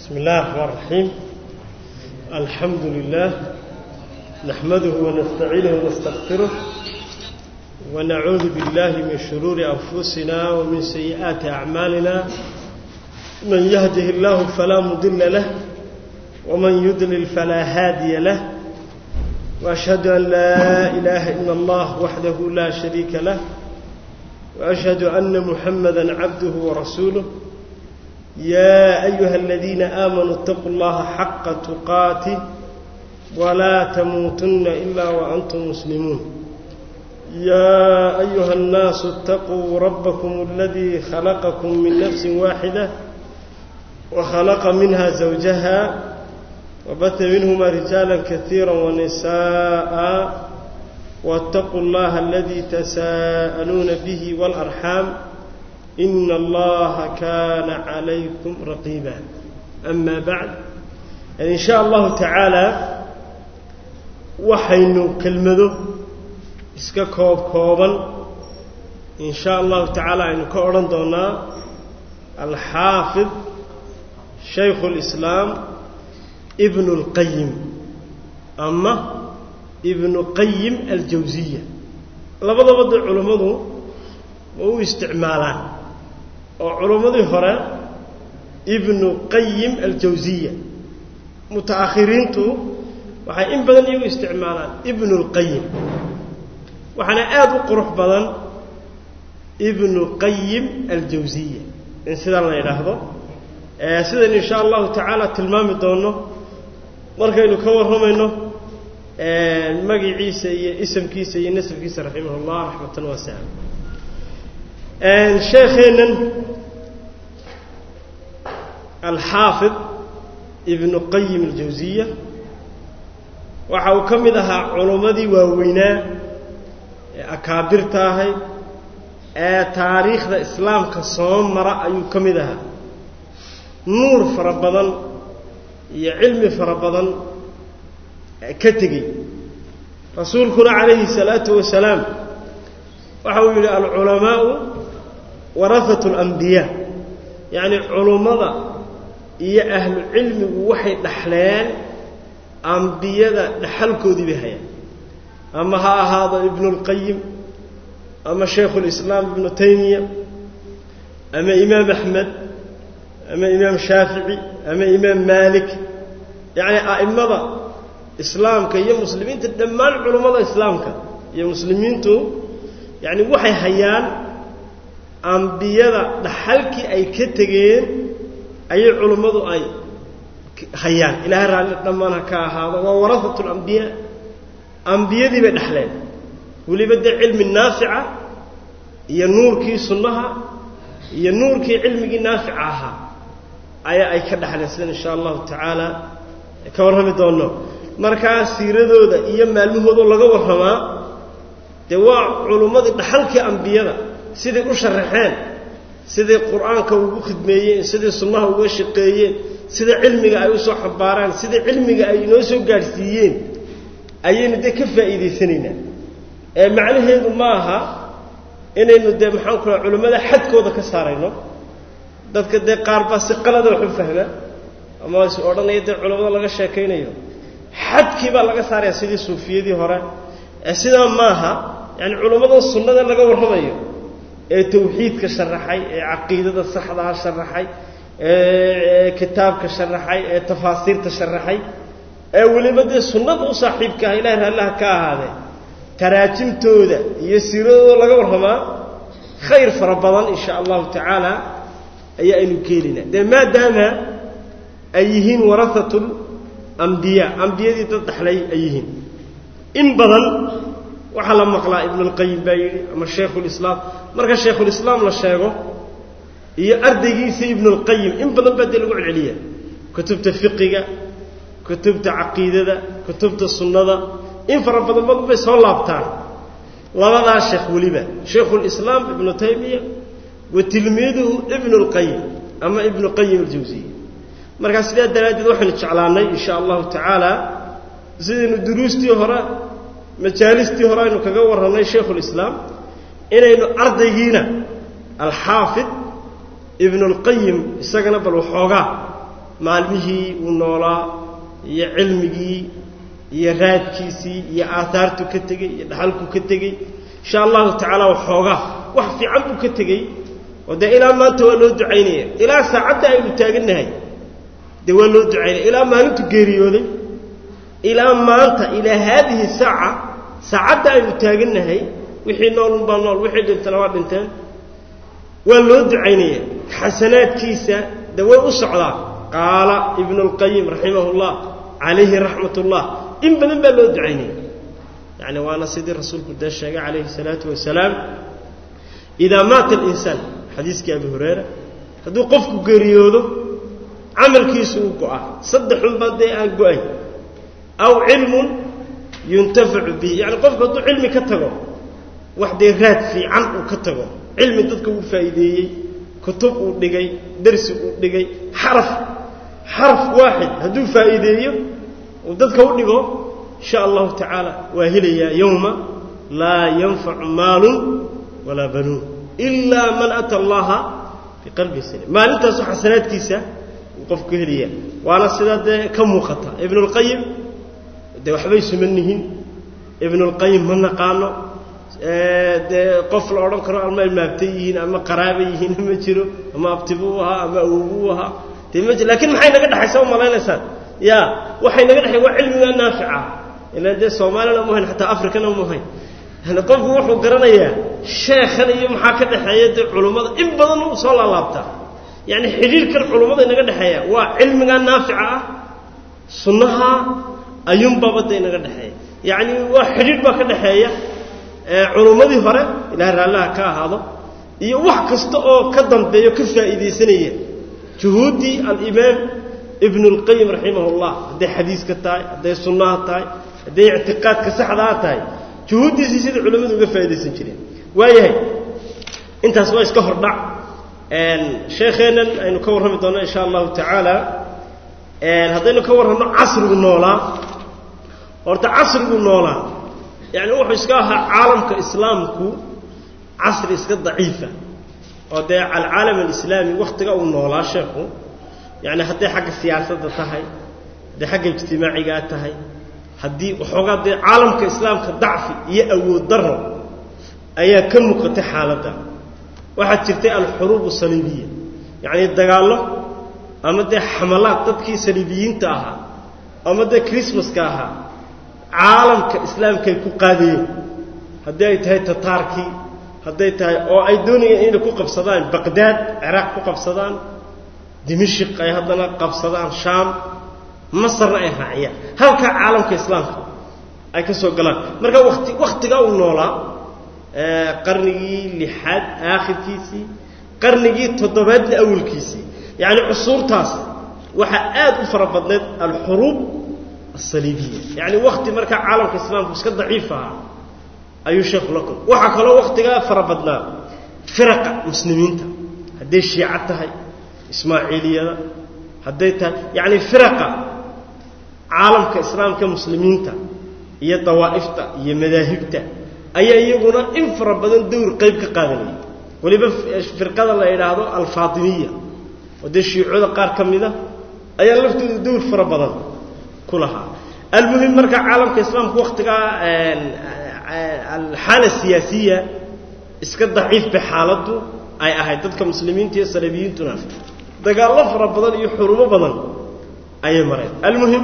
بسم الله الرحمن الرحيم الحمد لله نحمده ونستعينه ونستغفره ونعوذ بالله من شرور أنفسنا ومن سيئات أعمالنا من يهده الله فلا مضل له ومن يضلل فلا هادي له وأشهد أن لا إله إلا الله وحده لا شريك له وأشهد أن محمدا عبده ورسوله يا أيها الذين آمنوا اتقوا الله حق تقاته ولا تموتن إلا وأنتم مسلمون يا أيها الناس اتقوا ربكم الذي خلقكم من نفس واحدة وخلق منها زوجها وبث منهما رجالا كثيرا ونساء واتقوا الله الذي تساءلون به والأرحام إن الله كان عليكم رقيبا أما بعد إن شاء الله تعالى waxaynu kelmado iska koob kooban in sha allahu tacaala aynu ka odhan doonaa alxaafid shaykhu اlislaam ibnu اlqayim ama ibnu qayim aljawsiya labadaba dee culammadu ma u isticmaalaan oo culammadii hore ibnu qayim aljawsiya muta'akhiriintu waxay in badan iyagu isticmaalaan ibnu اlqayim waxaana aada u qurux badan ibnu qayim aljawsiya in sidaa la yidhaahdo sidan in sha allahu tacaala tilmaami doono markaynu ka warramayno magiciisa iyo isamkiisa iyo nasabkiisa raximah اllah raxmatan waasicam sheekheennan alxaafid ibnu qayim aljawsiya waxa uu ka mid ahaa culummadii waaweynaa ee akaabirta ahayd ee taariikhda islaamka soo mara ayuu ka mid ahaa nuur fara badan iyo cilmi fara badan ka tegey rasuulkuna calayhi salaatu wasalaam waxa uu yidhi alculamaau warahatu alambiyaa yacni culummada iyo ahlu cilmigu waxay dhaxleen ambiyada dhaxalkoodii bay hayaan ama ha ahaado ibnulqayim ama shaykhulislaam ibnu taymiya ama imaam axmed ama imaam shaafici ama imaam maalik yacni a'immada islaamka iyo muslimiinta dhammaan culummada islaamka iyo muslimiintu yacni waxay hayaan ambiyada dhaxalkii ay ka tegeen ayay culummadu ay hayaan ilaahay raalli dhammaan ha ka ahaado waa warahatu alambiyaa ambiyadii bay dhexleen weliba dee cilmi naafica iyo nuurkii sunnaha iyo nuurkii cilmigii naafica ahaa ayaa ay ka dhexleen sidan insha allahu tacaala ka warrami doonno markaa siiradooda iyo maalmahoodoo laga warramaa dee waa culummadii dhaxalkii ambiyada siday u sharaxeen siday qur-aanka ugu khidmeeyeen siday sunnaha uga shaqeeyeen sida cilmiga ay u soo xambaaraan sida cilmiga ay inoo soo gaadhsiiyeen ayaynu dee ka faa'iidaysanaynaa ee macnaheedu ma aha inaynu dee maxaan ku laha culimmada xadkooda ka saarayno dadka dee qaar baa si qalada wax u fahma ama is odhanaya dee culimmada laga sheekaynayo xadkii baa laga saaraya sidii suufiyadii hore ee sidaa maaha yaani culimmadan sunnada laga warramayo ee tawxiidka sharaxay ee caqiidada saxdaa sharaxay ee kitaabka sharaxay ee tafaasiirta sharaxay ee weliba dee sunnada u saaxiibka ah ilahay raallaha ka ahaadee taraajimtooda iyo siiradooda laga warramaa khayr fara badan in sha allahu tacaala ayaa aynu keenaynaa dee maadaama ay yihiin warahatu ambiyaa ambiyadii dad dhaxlay ay yihiin in badan waxaa la maqlaa ibnulqayim baa yidhi ama shaykhulislaam marka shaykhulislaam la sheego iyo ardaygiisa ibnulqayim in badan baa dee lagu celceliya kutubta fiqiga kutubta caqiidada kutubta sunnada in fara badan badan bay soo laabtaan labadaa sheekh weliba shaykhulislaam ibnu taymiya wa tilmiiduhu ibnulqayim ama ibnu qayim aljawsiya markaa sidaa daraaddeed waxaynu jeclaannay in sha allahu tacaala sidaynu duruustii hore majaalistii hore aynu kaga warrannay shaykhulislaam inaynu ardaygiina alxaafid ibnulqayim isagana bal waxoogaa maalmihii uu noolaa iyo cilmigii iyo raadkiisii iyo aaaartu ka tegey iyo dhaxalku ka tegey insha allahu tacaala waxoogaa wax fiican buu ka tegey oo dee ilaa maanta waa loo ducaynaya ilaa saacadda aynu taagannahay dee waa loo ducaynaya ilaa maalintu geeriyooday ilaa maanta ilaa haadihi saaca saacadda aynu taagannahay wixii noolunbaa nool wixii dhintana waa dhinteen waa loo ducaynaya xasanaadkiisa de way u socdaa qaala ibnu اlqayim raximah اllah calayhi raxmat اllah in badan baa loo ducaynaya yani waana sidii rasuulku dee sheegay calayhi الsalaatu wasalaam idaa maata اlinsaan xadiiskii abi hurayra hadduu qofku geeriyoodo camalkiisu uu go-a saddexunbaa dee aan go-ay aw cilmun yuntafacu bihi yani qofku hadduu cilmi ka tago wax dee raad fiican uu ka tago cilmi dadka uu faa'iideeyey kutub uu dhigay dersi uu dhigay xaraf xaraf waaxid hadduu faa'iideeyo uu dadka u dhigo insha allahu tacaala waa helayaa yowma laa yanfacu maalun walaa banuun ilaa man ata allaha biqalbi salim maalintaasu xasanaadkiisa uu qofku helaya waana sidaa dee ka muuqata ibnulqayim dee waxbay suman yihiin ibnulqayim ma naqaano dee qof la odhan karo ama ilmaabtay yihiin ama qaraaba yihiin ma jiro ama abtibuu ahaa ama awowuu ahaa dee ma jiro lakiin maxay naga dhexaysa u malaynaysaan ya waxay naga dhexay waa cilmiga naafica ilaan dee soomaalina mu hayn xataa africana mu hayn yani qofku wuxuu garanayaa sheekhan iyo maxaa ka dhexeeya dee culummada in badan u soo laalaabtaa yani xidhiirkan culummada inaga dhexeeya waa cilmigaa naafica ah sunnaha ayuunbaaba da inaga dhexeeya yani waa xidhiir baa ka dhexeeya culummadii hore ilahay raallaha ka ahaado iyo wax kasta oo ka dambeeyo ka faa'iidaysanaya juhuuddii alimaam ibnu اlqayim raximah اllah hadday xadiiska tahay hadday sunnaha tahay hadday ictiqaadka saxdaa tahay juhuuddiisii sida culimmadu uga faa'idaysan jireen waayahay intaas waa iska hordhac sheekheennan aynu ka warrami doonno insha allahu tacaala haddaynu ka warranno casrigu noolaa horta casrigu noolaa yani wuxuu iska ahaa caalamka islaamku casri iska daciifa oo dee alcaalam alislaami wakhtiga uu noolaa sheekhu yani hadday xagga siyaasadda tahay hadday xagga ijtimaacigaa tahay haddii waxoogaa dee caalamka islaamka dacfi iyo awood daro ayaa ka muuqatay xaaladda waxaa jirtay alxuruubu saliibiya yacnii dagaallo ama dee xamalaad dadkii saliibiyiinta ahaa ama dee chrismaska ahaa caalamka islaamkaay ku qaadayeen haddii ay tahay tataarkii hadday tahay oo ay doonayeen inay ku qabsadaan baqdaad ciraaq ku qabsadaan dimashik ay haddana qabsadaan shaam masarna ay raaciyaan halkaa caalamka islaamka ay ka soo galaan marka wati wakhtigaa uu noolaa qarnigii lixaad aakhirkiisii qarnigii toddobaadna awalkiisii yacni cusuurtaas waxaa aad u fara badnayd alxuruub asaliibiya yacni wakhti markaa caalamka islaamku iska daciif ahaa ayuu sheekhu la kulmay waxaa kaloo wakhtigaa fara badnaa firaqa muslimiinta hadday shiico tahay ismaaciiliyada hadday tahay yacni firaqa caalamka islaamka muslimiinta iyo dawaa'ifta iyo madaahibta ayaa iyaguna in fara badan dowr qayb ka qaadanaya weliba firqada la yidhaahdo alfaatimiya oo dee shiicada qaar ka mida ayaa laftooda dowr fara badan ku lahaa almuhim marka caalamka islaamka wakhtigaa alxaala siyaasiya iska daciif bay xaaladdu ay ahayd dadka muslimiinta iyo salabiyiintuna dagaallo fara badan iyo xurumo badan ayay mareen almuhim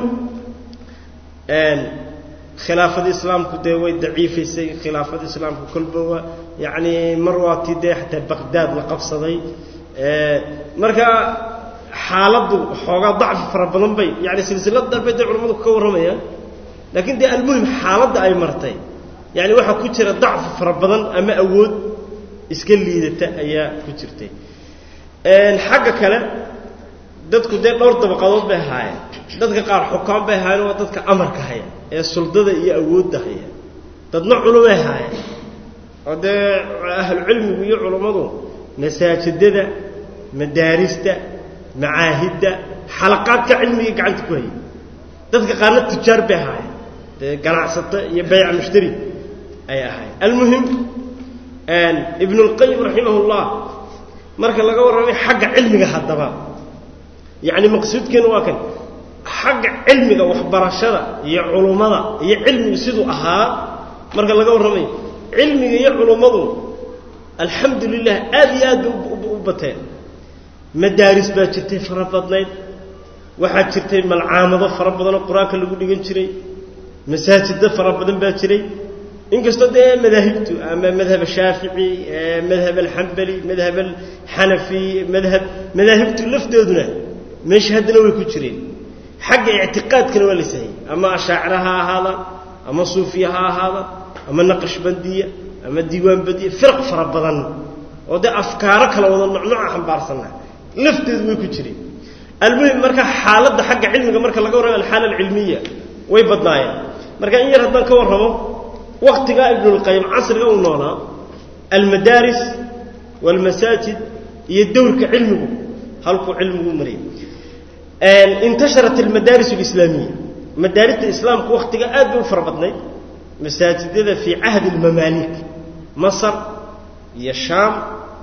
khilaafada islaamku dee way daciifaysay khilaafada islaamku kolba waa yacni mar waatii dee xataa baqdaad la qabsaday marka xaaladdu xoogaa dacfi fara badan bay yani silsilad darbay dee culamadu ka warramayaan laakiin dee almuhim xaaladda ay martay yani waxaa ku jira dacfi fara badan ama awood iska liidata ayaa ku jirtay xagga kale dadku dee dhowr dabaqadood bay ahaayeen dadka qaar xukaan bay ahaayeen waa dadka amarka haya ee suldada iyo awoodda haya dadna culumay ahaayeen oo dee ahlucilmigu iyo culummadu masaajidada madaarista macaahidda xalaqaadka cilmiga gacanta ku hayay dadka qaarna tujaar bay ahaayeen dee ganacsato iyo bayca mushtari ayay ahaayeen almuhim ibnulqayim raximah ullah marka laga warramay xagga cilmiga haddaba yacni maqsuudkeenu waa kan xagga cilmiga waxbarashada iyo culummada iyo cilmigu siduu ahaa marka laga warramayo cilmiga iyo culummadu alxamdu lilah aad iyo aad bay u bateen madaaris baa jirtay fara badnayd waxaa jirtay malcaamado fara badanoo qur-aanka lagu dhigan jiray masaajiddo fara badan baa jiray inkastoo dee madaahibtu ama madhab shaafici madhab alxambali madhab alxanafi madhab madaahibtu lafdooduna meesha haddana way ku jireen xagga ictiqaadkana waa la sahayey ama ashaacira ha ahaada ama suufiya ha ahaada ama naqashbandiya ama diiwaanbadiya firaq fara badan oo dee afkaaro kala wada nocnoca xambaarsanna lafteedu way ku jireen almuhim marka xaaladda xagga cilmiga marka laga warramo alxaala alcilmiya way badnaayeen marka in yar haddaan ka warramo waktigaa ibnulqayim casriga uu noolaa almadaaris waalmasaajid iyo dowrka cilmigu halkuu cilmigu marayay intasharat almadaaris alislaamiya madaarista islaamku wakhtiga aad bay u fara badnayd masaajidada fii cahdi almamaalik masar iyo shaam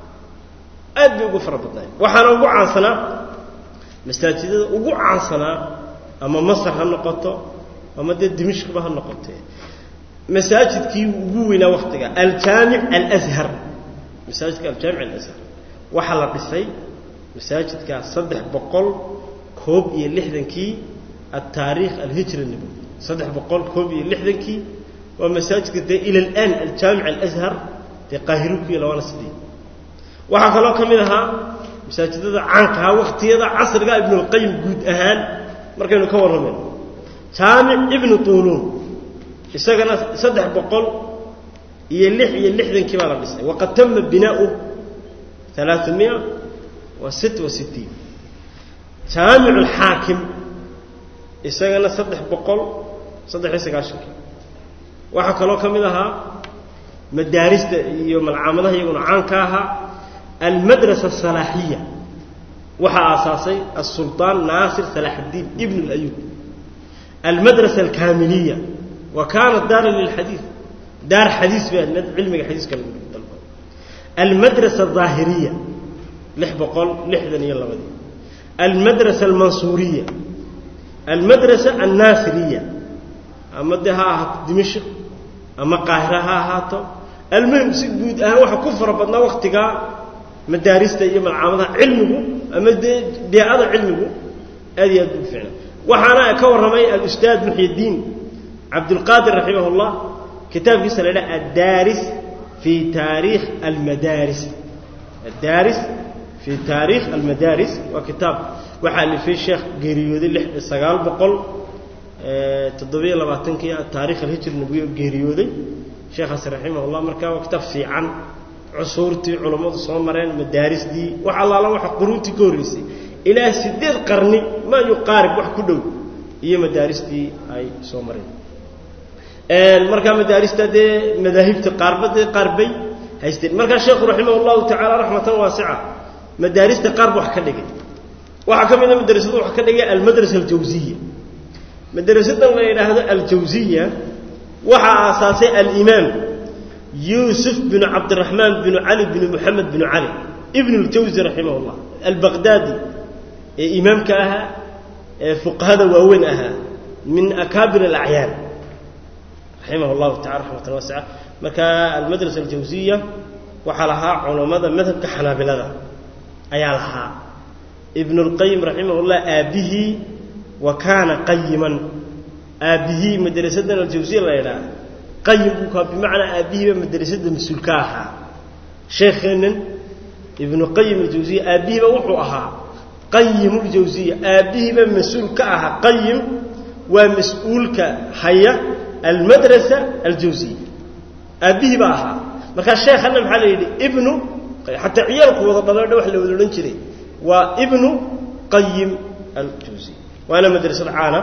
aad bay ugu fara badnayd waxaana ugu caansanaa masaajidada ugu caansanaa ama masar ha noqoto ama dee dimishkba ha noqotee masaajidkii ugu weynaa waktiga aljaamic alashar masaajidka aljaamic alashar waxaa la dhisay masaajidkaa saddex boqol koob iyo lixdankii altaariikh alhijra nabowi saddex boqol koob iyo lixdankii waa masaajidka dee ila alaan aljaamic alashar dee qaahiru ku yaala waana sidii waxaa kaloo ka mid ahaa masaajidada caankahaa wakhtiyada casriga ibnulqayim guud ahaan markaynu ka warramayno jaamic ibnu tuuluun isagana saddex boqol iyo lix iyo lixdankii baa la dhisay waqad tama binaau alaaثamiya wa sit wa sitiin jaamic alxaakim isagana saddex boqol saddex iyo sagaashankii waxaa kaloo ka mid ahaa madaarista iyo malcaamadaha iyaguna caanka ahaa almadrasa asalaaxiya waxaa aasaasay asulطaan naasir salaax اddiin ibn اlayub almadrasa alkaamiliya wa kaanat daaran lilxadiid daar xadiis bay ahayd cilmiga xadiiska lagu dalba almadrasa alظaahiriya lix boqol lixdan iyo labadii almadrasa almansuuriya almadrasa annaasiriya ama dee ha ahaato dimashq ama qaahira ha ahaato almuhim si guud ahaan waxaa ku fara badnaa waktigaa madaarista iyo malcaamadaha cilmigu ama dee beecada cilmigu aad iyo aad buu ficna waxaana ka warramay alustaad muxyidiin cabdulqaadir raximah اllah kitaabkiisa la dhaha addaaris fii taariikh almadaaris addaaris fii taariikh almadaaris waa kitaab waxaa alifay sheekh geeriyooday lix sagaal boqol toddobiyo labaatankii taarikh alhijr nabiyo geeriyooday sheekhaas raximah اllah markaa waa kitaab fiican cusuurtii culammadu soo mareen madaarisdii wax allaala waxa quruuntii ka horreysay ilaa siddeed qarni maa yuqaarib wax ku dhow iyo madaaristii ay soo mareen markaa madaarista dee madaahibta qaarba dee qaarbay haysteen markaa sheekhu raximah اllahu tacaala raxmatan waasica madaarista qaarba wax ka dhigay waxaa ka mid a madrasadu wax ka dhigay almadrasa aljawsiya madrasadan la yidhaahdo aljawsiya waxaa aasaasay alimaam yuusuf binu cabdiraxmaan binu cali binu moxamed binu cali ibn اljawsi raximah اllah albaqdaadi ee imaamka ahaa ee fuqahada waaweyn ahaa min akaabir alacyaan raximah اllahu tacala raxmatan waasica marka almadrasa aljawsiya waxaa lahaa culammada madhabka xanaabilada ayaa lahaa ibn اlqayim raximah اllah aabbihii wa kaana qayiman aabbihii madrasadan aljawsiya la yidhaha qayim buu kaa bimacnaa aabbihiiba madrasada mas-uul ka ahaa sheekheennan ibnu qayim aljawsiya aabbihiiba wuxuu ahaa qayim ljawsiya aabbihiiba mas-uul ka ahaa qayim waa mas-uulka haya almadrasa aljawsiya aabbihiiba ahaa markaa sheekhanna maxaa la yidhi ibnu xataa ciyaalku wada dhalo wax la wada odhan jiray waa ibnu qayim aljawsiya waana madrasad caana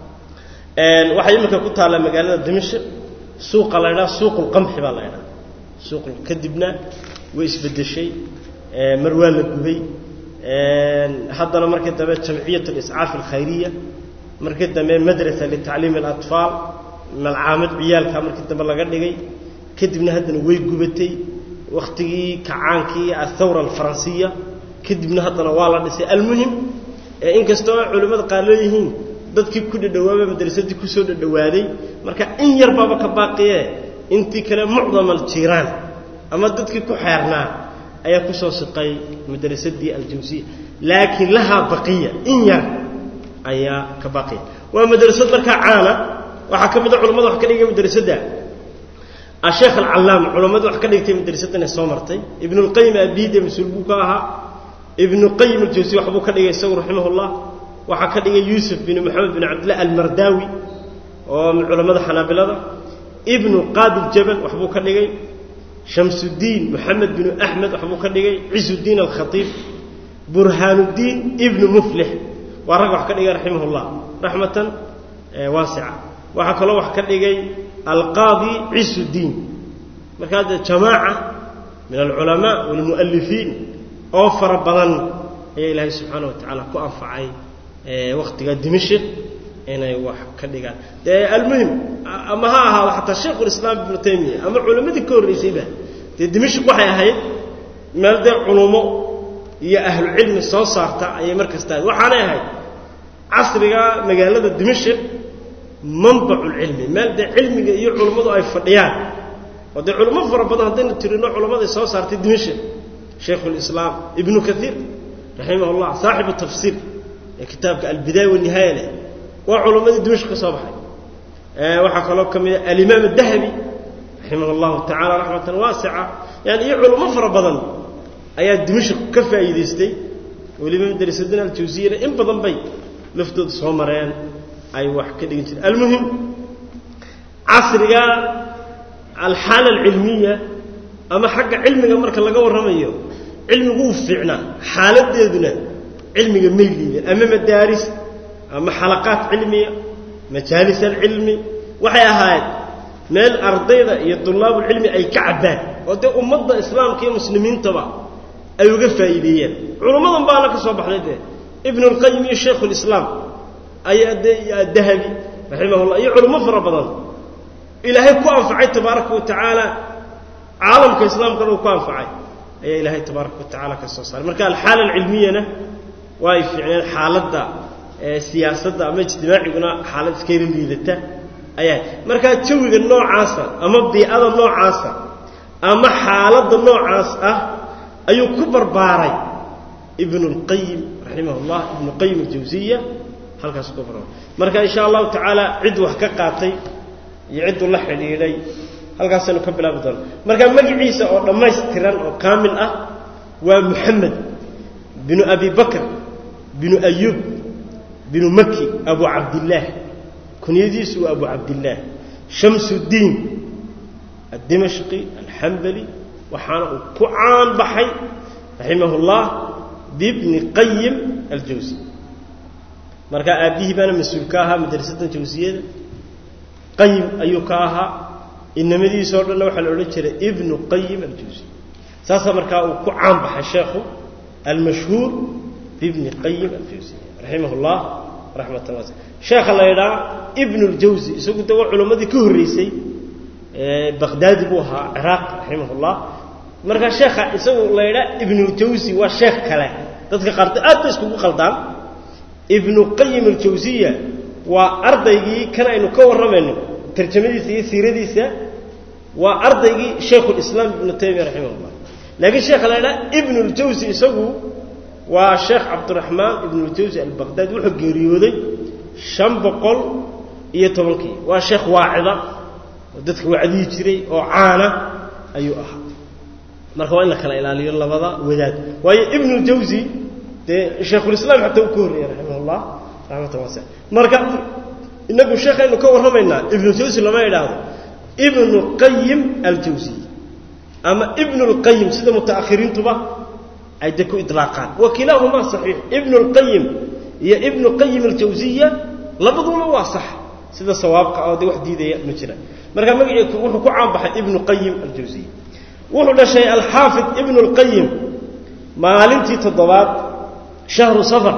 waxay iminka ku taallaa magaalada dimashq suuqa la ydhaha suuq ulqamxi baa la ydhaha suuq kadibna way isbedeshay mar waa la gubay haddana markii dambe jamciyat aliscaaf alkhayriya markii dambe madrasa litacliim alatfaal malcaamad ciyaalka markii dambe laga dhigay kadibna haddana way gubatay wakhtigii kacaankii athawra alfaransiya kadibna haddana waa la dhisay almuhim ee inkastoo ay culimmada qaar leeyihiin dadkii ku dhadhawaaba madrasadii kusoo dhadhawaaday marka in yar baaba ka baaqiye intii kale mucdamal jiiraan ama dadkii ku xeernaa ayaa kusoo siqay madrasadii aljawsiya laakiin lahaa baqiya in yar ayaa ka baaqiya waa madrasad markaa caana waxaa ka mid a culamada wax ka dhigay madrasadda asheekh alcallaam culammadu wax ka dhigtay madrasaddan soo martay ibnulqayim abiide mas-uul buu ka ahaa ibnu qayim aljawsi waxbuu ka dhigay isagu raximahullah waxaa ka dhigay yuusuf bin moxamed bin cabdillah almardaawi oo culammada xanaabilada ibnu qaabil jabal waxbuu ka dhigay shamsuddiin moxamed binu axmed waxbuu ka dhigay cisudiin alkhatiib burhaanuddiin ibnu muflix waa rag wax ka dhigay raximahullah raxmatan waasica waxaa kaloo wax ka dhigay alqaadi cisudiin markaa dee jamaaca min alculamaa walmu'alifiin oo fara badan ayaa ilaahay subxaana wa tacaala ku anfacay wakhtiga dimashik inay wax ka dhigaan dee almuhim ama ha ahaado xataa shaykhulislaam ibnu taymiya ama culammadii ka horraysayba dee dimashik waxay ahayd meel dee culumo iyo ahlucilmi soo saarta ayay mar kasta ahayd waxaanay ahayd casriga magaalada dimashik manbaculcilmi meel dee cilmiga iyo culummadu ay fadhiyaan oo dee culummo fara badan haddaynu tirino culammaday soo saartay dimashik shaykhulislaam ibnu kaiir raximah llah saaxibu tafsiir ee kitaabka albidaaya wanihaaya leh waa culammadii dimashk ka soo baxay waxaa kaloo ka mida alimaam adahabi raximah allahu tacala raxmatan waasica yani iyo culummo fara badan ayaa dimashk ka faa'iidaystay weliba madrasadina aljawsiyana in badan bay laftooda soo mareen ay wax ka dhigin jireen almuhim casriga alxaala alcilmiya ama xagga cilmiga marka laga warramayo cilmigu uu fiicnaa xaaladeeduna cilmiga may liideen ama madaaris ama xalaqaad cilmiya majaalis alcilmi waxay ahaayeen meel ardayda iyo dulaabulcilmi ay ka cabbaan oo dee ummadda islaamka iyo muslimiintaba ay uga faa'iideeyeen culummadan baana ka soo baxday dee ibnulqayim iyo shaykhulislaam ayaa dee dahabi raximahullah iyo culummo fara badan ilaahay ku anfacay tabaaraka wa tacaala caalamka islaamkana uu ku anfacay ayaa ilaahay tabaaraka wa tacala ka soo saaray marka alxaala alcilmiyana waa ay fiicneen xaaladda siyaasadda ama ijtimaaciguna xaalad iskayla liidata ayaa markaa jawiga noocaasa ama biicada noocaasa ama xaaladda noocaas ah ayuu ku barbaaray ibnu اlqayim raximah اllah ibnu qayim aljawsiya halkaas ku barbaaray marka in sha allahu tacaala cid wax ka qaatay iyo cidduu la xidhiidhay halkaasaynu ka bilaabi doona marka magiciisa oo dhammaystiran oo kaamil ah waa muxamed binu abi bakr binu ayuub binu maki abu cabdillaah kunyadiisu waa abu cabdillaah shamsuddiin addimashqi alxambali waxaana uu ku caan baxay raximah اllah bibni qayim aljawsi marka aabbihii baana mas-uul ka ahaa madrasaddan jawsiyada qayim ayuu ka ahaa inamadiisa o dhanna waxaa la odhan jiray ibnu qayim aljawsi saasaa markaa uu ku caan baxay sheekhu almashhuur bibni qayim aljawsi raximah اllah raxmatan waas sheekha la ydhaa ibn اljawsi isagu de waa culammadii ka horreysay baqdaadi buu ahaa ciraaq raximah اllah markaa sheekha isagu la ydhaa ibnuljawsi waa sheekh kale dadka qaarto aad ba iskugu qaldaan ibnu qayim aljawsiya waa ardaygii kan aynu ka warramayno tarjamadiisa iyo siiradiisa waa ardaygii shaykhulislaam ibnu taymiya raximah اllah laakiin sheekha la ydhaa ibn اljawsi isagu waa sheekh cabdiraxmaan ibnuljawsi albaqdaadi wuxuu geeriyooday shan boqol iyo tobankii waa sheekh waacida oo dadka wacdiyi jiray oo caana ayuu ahaa marka waa in la kala ilaaliyo labada wadaad waayo ibnuljawsi dee shaykhulislaam xataa uu ka horreeyey raximah llah raxmatan waasa marka inagu sheekhaynu ka warramaynaa ibnuljawsi lama idhaahdo ibnu qayim aljawsi ama ibnu lqayim sida mutaakhiriintuba ay de ku ilaaqaan wa kilaahumaa saxiix ibnu lqayim iyo ibnu qayim aljawsiya labaduba waa sax sida sawaabka oo de wax diidaya ma jira marka magacii wuxuu ku caanbaxay ibnu qayim aljawsiya wuxuu dhashay alxaafid ibnu lqayim maalintii toddobaad shahru safar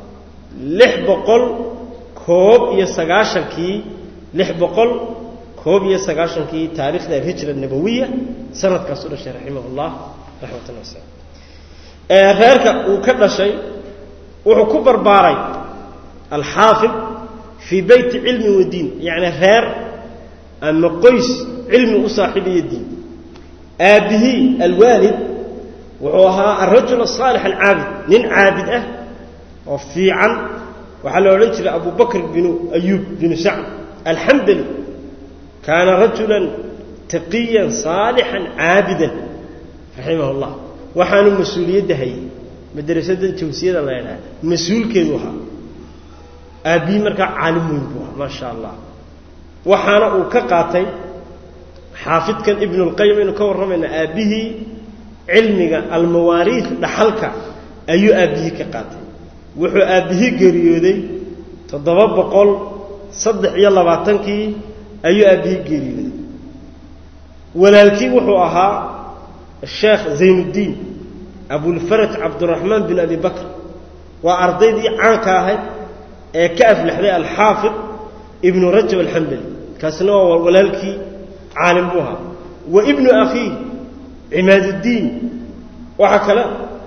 lix boqol koob iyo sagaashankii lix boqol koob iyo sagaashankii taarikhda alhijra nabawiya sanadkaas u dhashay raximah llah raxmatan wasalaam reerka uu ka dhashay wuxuu ku barbaaray alxaafid fii beyti cilmi wa diin yacni reer ama qoys cilmi u saaxiibiyo diin aabbihii alwaalid wuxuu ahaa alrajul asaalix alcaabid nin caabid ah oo fiican waxaa la odhan jiray abu bakr binu ayuub binu sacd alxambali kaana rajulan taqiyan saalixan caabidan raximah اllah waxaanu mas-uuliyadda hayay madrasadan jawsiyada la ydhaha mas-uulkeedu ahaa aabbihii markaa caalim weyn buu ahaa maa sha allah waxaana uu ka qaatay xaafidkan ibnu اlqayim aynu ka warramayna aabbihii cilmiga almawaariid dhaxalka ayuu aabbihii ka qaatay wuxuu aabbihii geeriyooday toddoba boqol saddex iyo labaatankii ayuu aabbihii geeriyooday walaalkii wuxuu ahaa sheekh zaynuddiin abulfaraj cabduraxmaan bin abi bakr waa ardaydii caanka ahayd ee ka aflaxday alxaafid ibnu rajab alxambali kaasina waa walaalkii caalim buu ahaa wa ibnu akhiih cimaaduddiin waxaa kale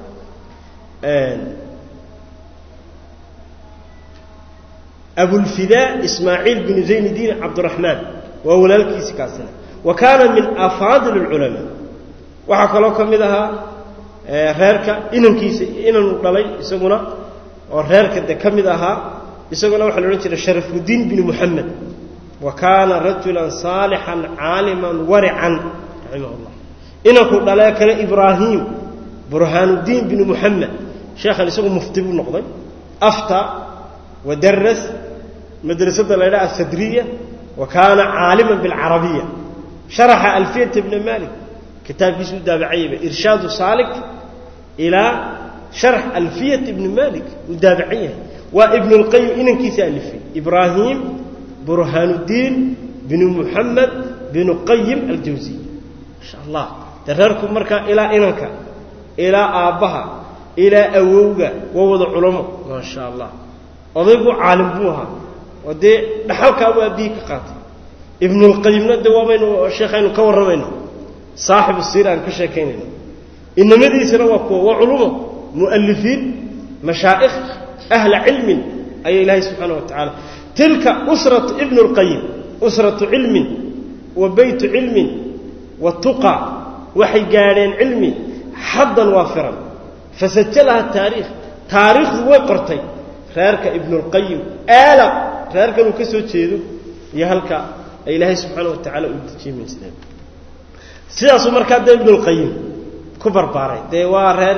abulfidaa ismaaciil binu zaynuddiin cabdiraxmaan waa walaalkiisi kaasina wa kaana min afaadil اlculamaa waxaa kaloo ka mid ahaa reerka inankiisa inanu dhalay isaguna oo reerka de ka mid ahaa isaguna waxaa la odhan jiray sharafudiin binu muxamed wa kaana rajulan saalixan caaliman warican raximah اllah inanku dhalee kale ibraahim burhaanuddiin binu muxamed sheekhan isagu mufti buu noqday afta wadaras madrasada la ydhaha asadriya wa kaana caaliman bilcarabiya sharaxa alfiyata bna malik kitaabkiisu u daabacayaba irshaadu saalik ilaa sharx alfiyat ibni malik uu daabacan yahay waa ibnu lqayim inankiisa alifay ibraahim burhaanuddiin binu muxamed binu qayim aljawsiy masha allah de reerku markaa ilaa inanka ilaa aabbaha ilaa awowga waa wada culamo maa sha allah odaygu caalim buu ahaa oo dee dhaxalkaabuu aabbihii ka qaatay ibnulqayimna de waabaynu sheekhaynu ka warramayno saaxibu siir aan ka sheekaynayno inamadiisana waa kuwa waa culumo mu'alifiin mashaa'ikh ahla cilmin ayaa ilaahay subxaana wa tacaala tilka usratu ibnu اlqayim usratu cilmin wa beytu cilmin wa tuqa waxay gaadheen cilmi xaddan waafiran fasajalaha taariikh taariikhdu way qortay reerka ibnulqayim aala reerkan uu ka soo jeedo iyo halka ay ilaahay subxaana wa tacaala uu dejiimaysteen sidaasuu markaa dee ibnulqayim ku barbaaray dee waa reer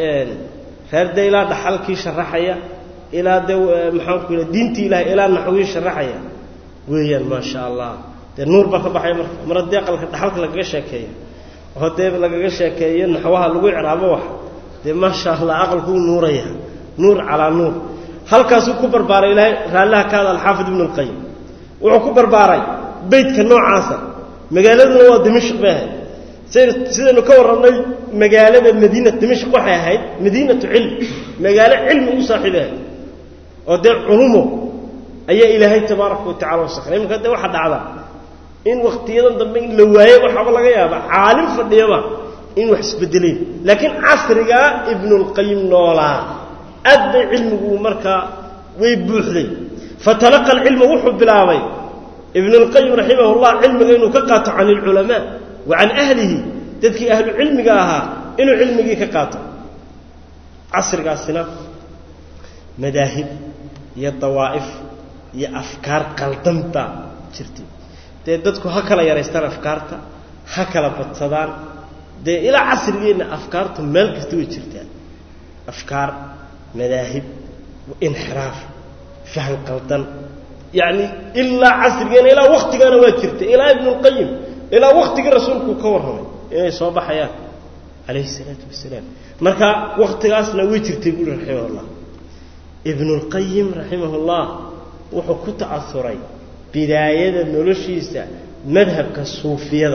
reer dee ilaa dhaxalkii sharaxaya ilaa dee maxaanku yidha diintii ilahay ilaa naxwii sharaxaya weeyaan maa sha allah dee nuur baa ka baxaya marka mar haddii aqalka dhaxalka lagaga sheekeeyo oo dee lagaga sheekeeyo naxwaha lagu icraabo wax dee maa sha allah aqalkuu nuuraya nuur calaa nuur halkaasuu ku barbaaray ilaahay raallaha kaada alxaafid ibnu alqayim wuxuu ku barbaaray beytka noocaasa magaaladuna waa dimashq bay ahayd sidaynu ka warrannay magaalada madiina dimashq waxay ahayd madiinatu cilm magaalo cilmi u saaxiib ahayd oo dee culumo ayaa ilaahay tabaaraka wa tacala wasakray imanka dee waxaa dhacda in wakhtiyadan dambe in la waaye waxaaba laga yaaba caalim fadhiyaba in wax isbedeleen laakiin casrigaa ibnulqayim noolaa aad bay cilmigu markaa way buuxday fatalaqa alcilma wuxuu bilaabay ibn اlqayim raximah اllah cilmiga inuu ka qaato can اlculamaa wa can ahlihi dadkii ahlu cilmiga ahaa inuu cilmigii ka qaato casrigaasina madaahib iyo dawaa'if iyo afkaar qaldan baa jirtay dee dadku ha kala yaraystaan afkaarta ha kala badsadaan dee ilaa casrigeenna afkaartu meel kasta way jirtaan afkaar madaahib inxiraaf fahan qaldan yacni ilaa casrigeena ilaa waktigaana waa jirtay ilaa ibnulqayim ilaa waktigii rasuulku ka warramay inay soo baxayaan calayhi isalaatu wasalaam marka wakhtigaasna way jirtay buuri raximah ullah ibnulqayim raximah ullah wuxuu ku ta'asuray bidaayada noloshiisa madhabka suufiyada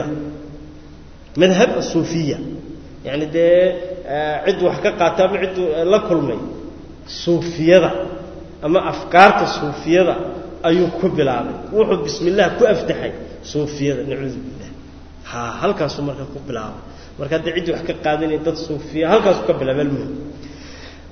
madhab asuufiya yacni dee cid wax ka qaata ama cid la kulmay suufiyada ama afkaarta suufiyada ayuu ku bilaabay wuxuu bismi illah ku aftaxay suufiyada nacuudu billah ha halkaasuu marka ku bilaabay marka haddii ciddii wax ka qaadanaya dad suufiya halkaasuu ka bilaabay almuhim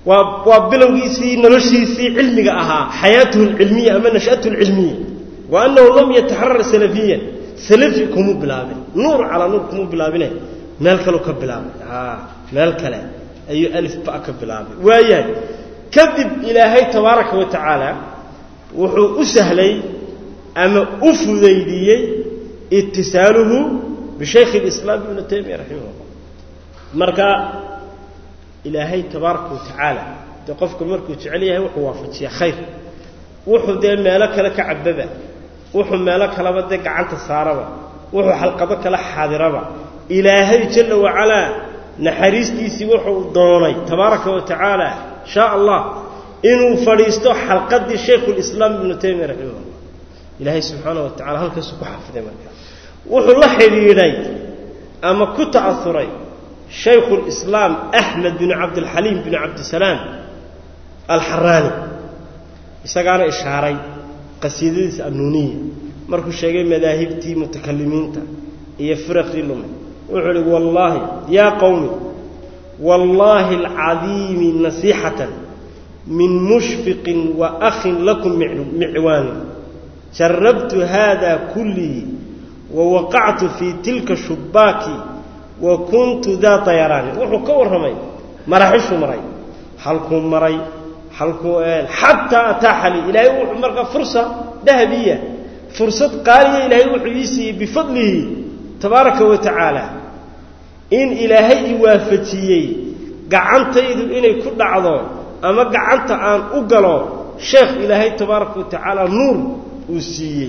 waa waa bilowgiisii noloshiisii cilmiga ahaa xayaatuhu alcilmiya ama nash'atuhu alcilmiya wa annahu lam yataxarar salafiyan salafi kumu bilaabin nuur calaa nuur kumu bilaabine meel kaleu ka bilaabay meel kale ayuu alifba ka bilaabay waayahay kadib ilaahay tabaaraka wa tacaala wuxuu u sahlay ama u fudaydiyey itisaaluhu bishaykh اlislaam ibnu taymiya raximah llah marka ilaahay tabaaraka wa tacaala dee qofka markuu jecel yahay wuxuu waafajiya khayr wuxuu dee meelo kale ka cababa wuxuu meelo kaleba dee gacanta saaraba wuxuu xalqado kala xaadiraba ilaahay jalla wacalaa naxariistiisii wuxuu doonay tabaaraka wa tacaala shaa allah inuu fadhiisto xalqadii shaykhulislaam ibnu taymiya raximah llah ilaahay subxaana wa tacala halkaasuu ku xafiday marka wuxuu la xidhiidhay ama ku ta'auray shaykhulislaam axmed binu cabdilxaliim binu cabdisalaam alxaraani isagaana ishaaray qasiidadiisa annuuniya markuu sheegay madaahibtii mutakalimiinta iyo firaqii lumay wuxuu uhi wallaahi yaa qowmi wallaahi alcadiimi nasiixatan min mushfiqin wa akhin lakum micwaani jarabtu hada kullii wa waqactu fii tilka shubbaaki wa kuntu daa dayaraani wuxuu ka warramay maraxishuu maray halkuu maray halkuu xataa ataaxa lii ilaahay wuxuu markaa fursa dahabiya fursad qaaliya ilaahay wuxuu ii siiyey bifadlihi tabaaraka wa tacaala in ilaahay i waafajiyey gacantaydu inay ku dhacdo ama gacanta aan u galo sheekh ilaahay tabaaraka wa tacaala nuur uu siiyey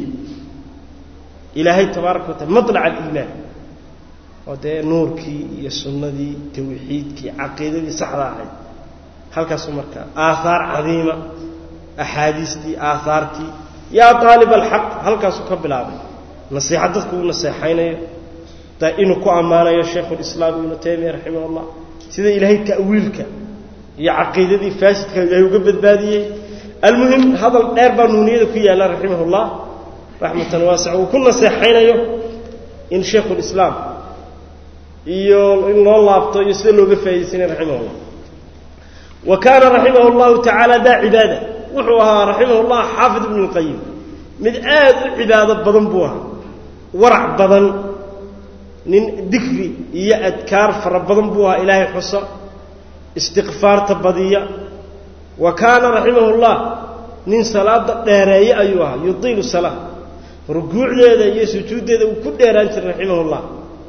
ilaahay tabaaraka wa taala maطlac aliimaan oo dee nuurkii iyo sunnadii tawxiidkii caqiidadii saxda ahayd halkaasu markaa aahaar cadiima axaadiistii aahaartii yaa aalib alxaq halkaasuu ka bilaabay nasiixa dadku uu naseexaynayo inuu ku ammaanayo shaykhulislaam ibnu taymiya raximah اllah sida ilaahay ta'wiilka iyo caqiidadii faasidka ilaahay uga badbaadiyey almuhim hadal dheer baa nuuniyada ku yaalla raximah اllah raxmatan waasica uu ku naseexaynayo in shaykhulislaam iyo in loo laabto iyo sida looga faa'idaysanay raximah اllah wa kaana raximah اllahu tacaala daa cibaada wuxuu ahaa raximah اllah xaafid ibnu اlqayim mid aad u cibaado badan buu ahaa warac badan nin dikri iyo adkaar fara badan buu ahaa ilaahay xusa istiqfaarta badiya wa kaana raximah اllah nin salaada dheereeye ayuu ahaa yudiilu salaa rukuucdeeda iyo sujuuddeeda uu ku dheeraan jiray raximah اllah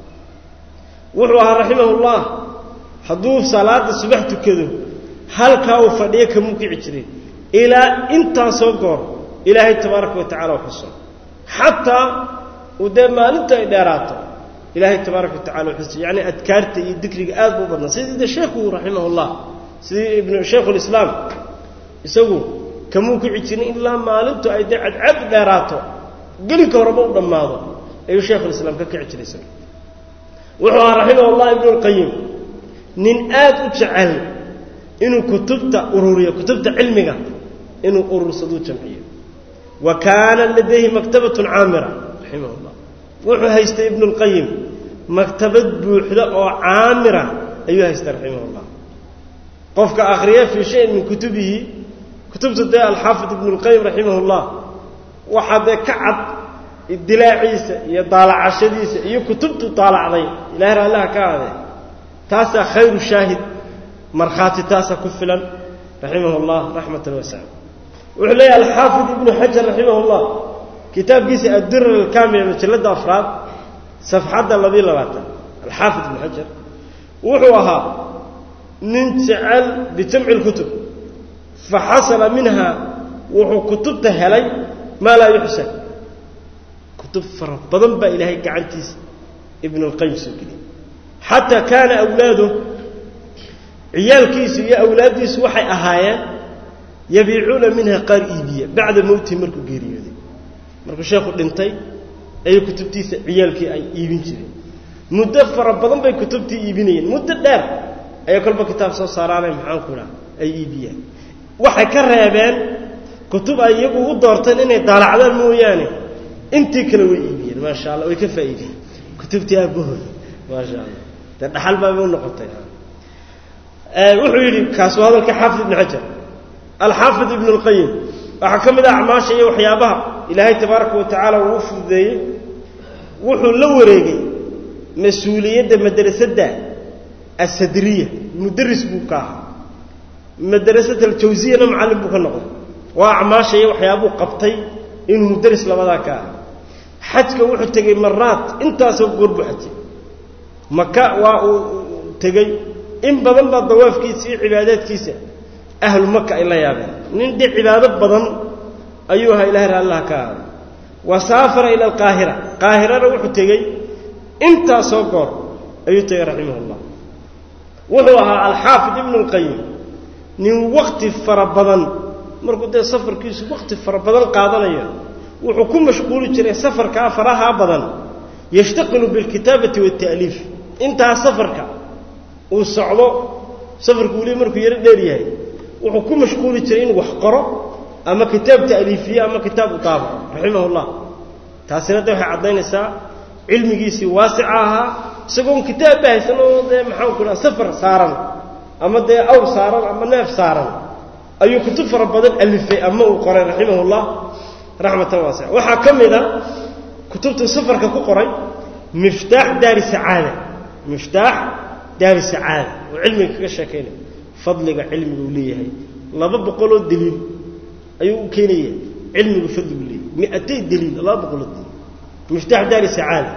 wuxuu ahaa raximah اllah hadduu salaada subax tukado halkaa uu fadhiyo kamuu kici jiray ilaa intaasoo goor ilaahay tabaaraka wa tacala u xuso xataa uu dee maalintu ay dheeraato ilaahay tabaaraka wa tacala u xuso yacni adkaarta iyo dikriga aad buu u badnaa sidii de sheekhu raximah اllah sidii ibnu shaykhulislaam isagu kamuu kici jirin ilaa maalintu ay dee cadcad dheeraato gelinka horeba u dhammaado ayuu shaykhulislaam ka kici jiray isaga wuxuu ahaa raximah اllah ibnu اlqayim nin aad u jecel inuu kutubta ururiyo kutubta cilmiga inuu urursaduu jamciyo wa kaana ladayhi maktabatun caamira raximah اllah wuxuu haystay ibnu اlqayim maktabad buuxda oo caamira ayuu haystay raximah اllah qofka akhriya fii shayin min kutubihi kutubta dee alxaafid ibnu اlqayim raximah اllah waxaa dee ka cad idilaaciisa iyo daalacashadiisa iyo kutubtu daalacday ilahay raallaha ka aadee taasaa khayru shaahid markhaati taasaa ku filan raximah اllah raxmatan wasaca wuxuu leeyahy alxaafid ibnu xajar raximah اllah kitaabkiisa addirar alkaamila majalladda afraad safxadda labiyo labaatan alxaafid ibnu xajar wuxuu ahaa nin jecel bijamci اlkutub faxasala minha wuxuu kutubta helay maa laa yuxsan kutub fara badan baa ilaahay gacantiisa ibn اlqayim soo geliyay xataa kaana awlaadu ciyaalkiisu iyo awlaaddiisu waxay ahaayeen yabiicuuna minha qaar iibiya bacda mowtihi markuu geeriyooday markuu sheekhu dhintay ayay kutubtiisa ciyaalkii ay iibin jireen muddo fara badan bay kutubtii iibinayeen muddo dheer ayay kolba kitaab soo saaraanay maxaanku idhaha ay iibiyaan waxay ka reebeen kutub ay iyagu u doorteen inay daalacdaan mooyaane intii kale way iibiyeen maasha allah way ka faa'iideen kutubtii aabahooda maasha allah dee dhaxal baabay u noqotay wuxuu yidhi kaas waa hadalka xaafid ibnu xajar alxaafid ibnu اlqayim waxaa ka mid ah acmaasha iyo waxyaabaha ilaahay tabaaraka wa tacaala uu u fududeeyey wuxuu la wareegay mas-uuliyadda madrasadda asadriya mudaris buu ka ahaa madrasat aljawsiyana macallin buu ka noqday waa acmaasha iyo waxyaabuu qabtay inuu mudaris labadaa ka aha xajka wuxuu tegey maraad intaasoo goor buu xajay maka waa uu tegey in badan baa dawaafkiisa iyo cibaadaadkiisa ahlu maka ay la yaabeen nin dhe cibaado badan ayuu ahaa ilahay raalliha ka ahaaday wa saafara ila alqaahira qaahirana wuxuu tegey intaasoo goor ayuu tegey raximah llah wuxuu ahaa alxaafid ibnu lqayim nin wakti fara badan markuu dee safarkiisu wakti fara badan qaadanayo wuxuu ku mashquuli jiray safarkaa farahaa badan yashtaqilu bilkitaabati waata'liif intaa safarka uu socdo safarku weliba markuu yaro dheer yahay wuxuu ku mashquuli jiray inuu wax qoro ama kitaab ta'liifiye ama kitaab u daabaco raximah llah taasina de waxay caddaynaysaa cilmigiisii waasica ahaa isagoon kitaabba haysan oo dee maxaan ku dhaha safar saaran ama dee awr saaran ama neef saaran ayuu kutub fara badan alifay ama uu qoray raximah llah raxmatan waasica waxaa ka mid a kutubtuu safarka ku qoray miftaax daari sacaada miftaax daari sacaada oo cilmiga kaga sheekaynaya fadliga cilmiga uu leeyahay laba boqoloo daliil ayuu u keenaya cilmigu fadligu leeyahay miatay daliil laba boqoloo daliil miftaax daari sacaada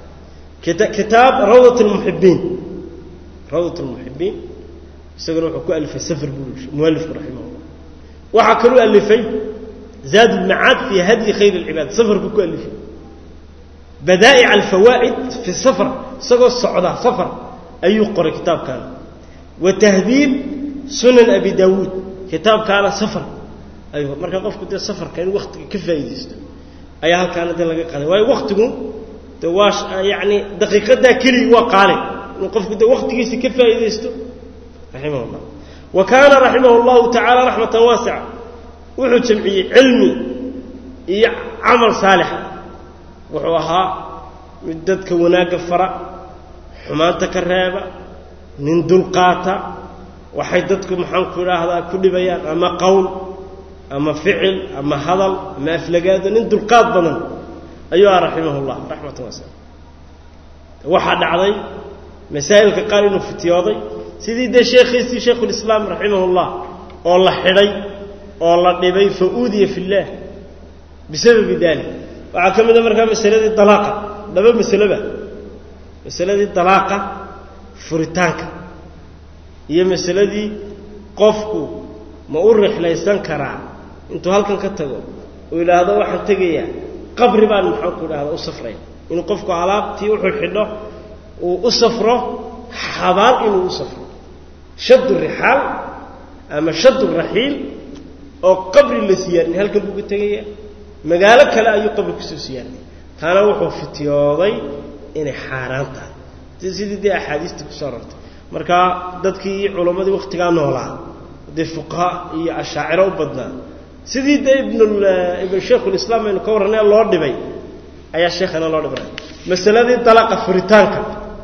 kitaab rawdat lmuxibiin rawdat lmuxibiin isaguna wuxuu ku alifay safar buu mualifku raximah llah waxaa kaluu alifay zaad ulmacaad fii hadyi khayr اlcibaad safarku ku alifay badaa'ic alfawaa'id fi safar isagoo socda safar ayuu qoray kitaabkaana wa tahdiib sunan abi daawuud kitaabkaana safar ayuu marka qofku dee safarka in waktiga ka faa'iidaysto ayaa halkaana dee laga qaday waayo waktigu de waa yacni daqiiqadaa keligii waa qaale inuu qofku dee waktigiisa ka faa'iidaysto raximah llah wa kaana raximah اllahu tacaala raxmatan waasica wuxuu jamciyey cilmi iyo camal saalixa wuxuu ahaa mid dadka wanaagga fara xumaanta ka reeba nin dulqaata waxay dadku maxaanku idhaahdaa ku dhibayaan ama qowl ama ficil ama hadal ama aflagaado nin dulqaad badan ayuu ah raximah llah raxmatan waasica waxaa dhacday masaa'ilka qaar inuu fitiyooday sidii dee sheekhiisii shaykhulislaam raximah llah oo la xidhay oo la dhibay fa uudiya fi illaah bisababi dalik waxaa ka mid a markaa masaladii dalaaqa laba masaloba masaladii dalaaqa furitaanka iyo masaladii qofku ma u rixlaysan karaa intuu halkan ka tago uu yidhaahdo waxaan tegayaa qabri baan maxaanku idhahda u safraya inuu qofku alaabtii wuxuu xidho uu u safro xabaal inuu u safro shaddu rixaal ama shaddu raxiil oo qabri la siyaarinay halkan buu ka tegaya magaalo kale ayuu qabri kusoo siyaarinay taana wuxuu fitiyooday inay xaaraan tahay sidii dee axaadiistii kusoo arortay marka dadkii culammadii wakhtigaa noolaa dee fuqaha iyo ashaaciro u badnaa sidii dee ibnibn shaykhulislaam aynu ka warranay loo dhibay ayaa sheekhana loo dhibray masaladii dalaqa furitaanka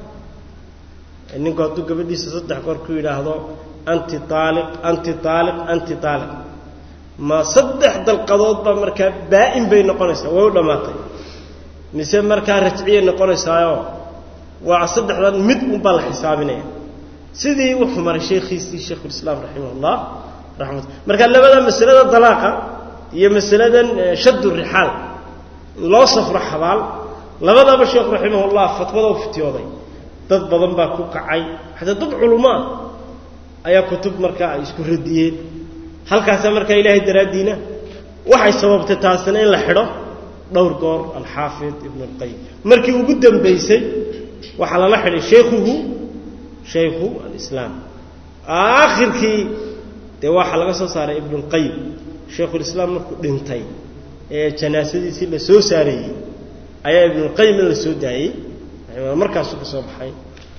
ninku hadduu gabadhiisa saddex goor ku yidhaahdo anti aaliq anti aaliq anti aaliq ma saddex dalqadood baa markaa baa'in bay noqonaysaa way u dhammaatay mise markaa rajciyay noqonaysaayo waa saddexdan mid unbaa la xisaabinaya sidii wuxuu maray sheekhiisii shaykhulislaam raximah llah raxmat marka labada masalada dalaaqa iyo masaladan shaddu rixaal in loo safro xabaal labadaba sheekhu raximahullah fatwada u fitiyooday dad badan baa ku kacay xataa dad culummo ah ayaa kutub markaa ay isku radiyeen halkaasa markaa ilaahay daraaddiina waxay sababtay taasina in la xidho dhowr goor alxaafid ibn اlqayim markii ugu dambaysay waxaa lala xidhay shaykhuhu shaykhu alislaam aakhirkii dee waxaa laga soo saaray ibn اlqayim shaykhulislaam markuu dhintay ee janaasadiisii la soo saareeyey ayaa ibn اlqayim in la soo daayey markaasuu ka soo baxay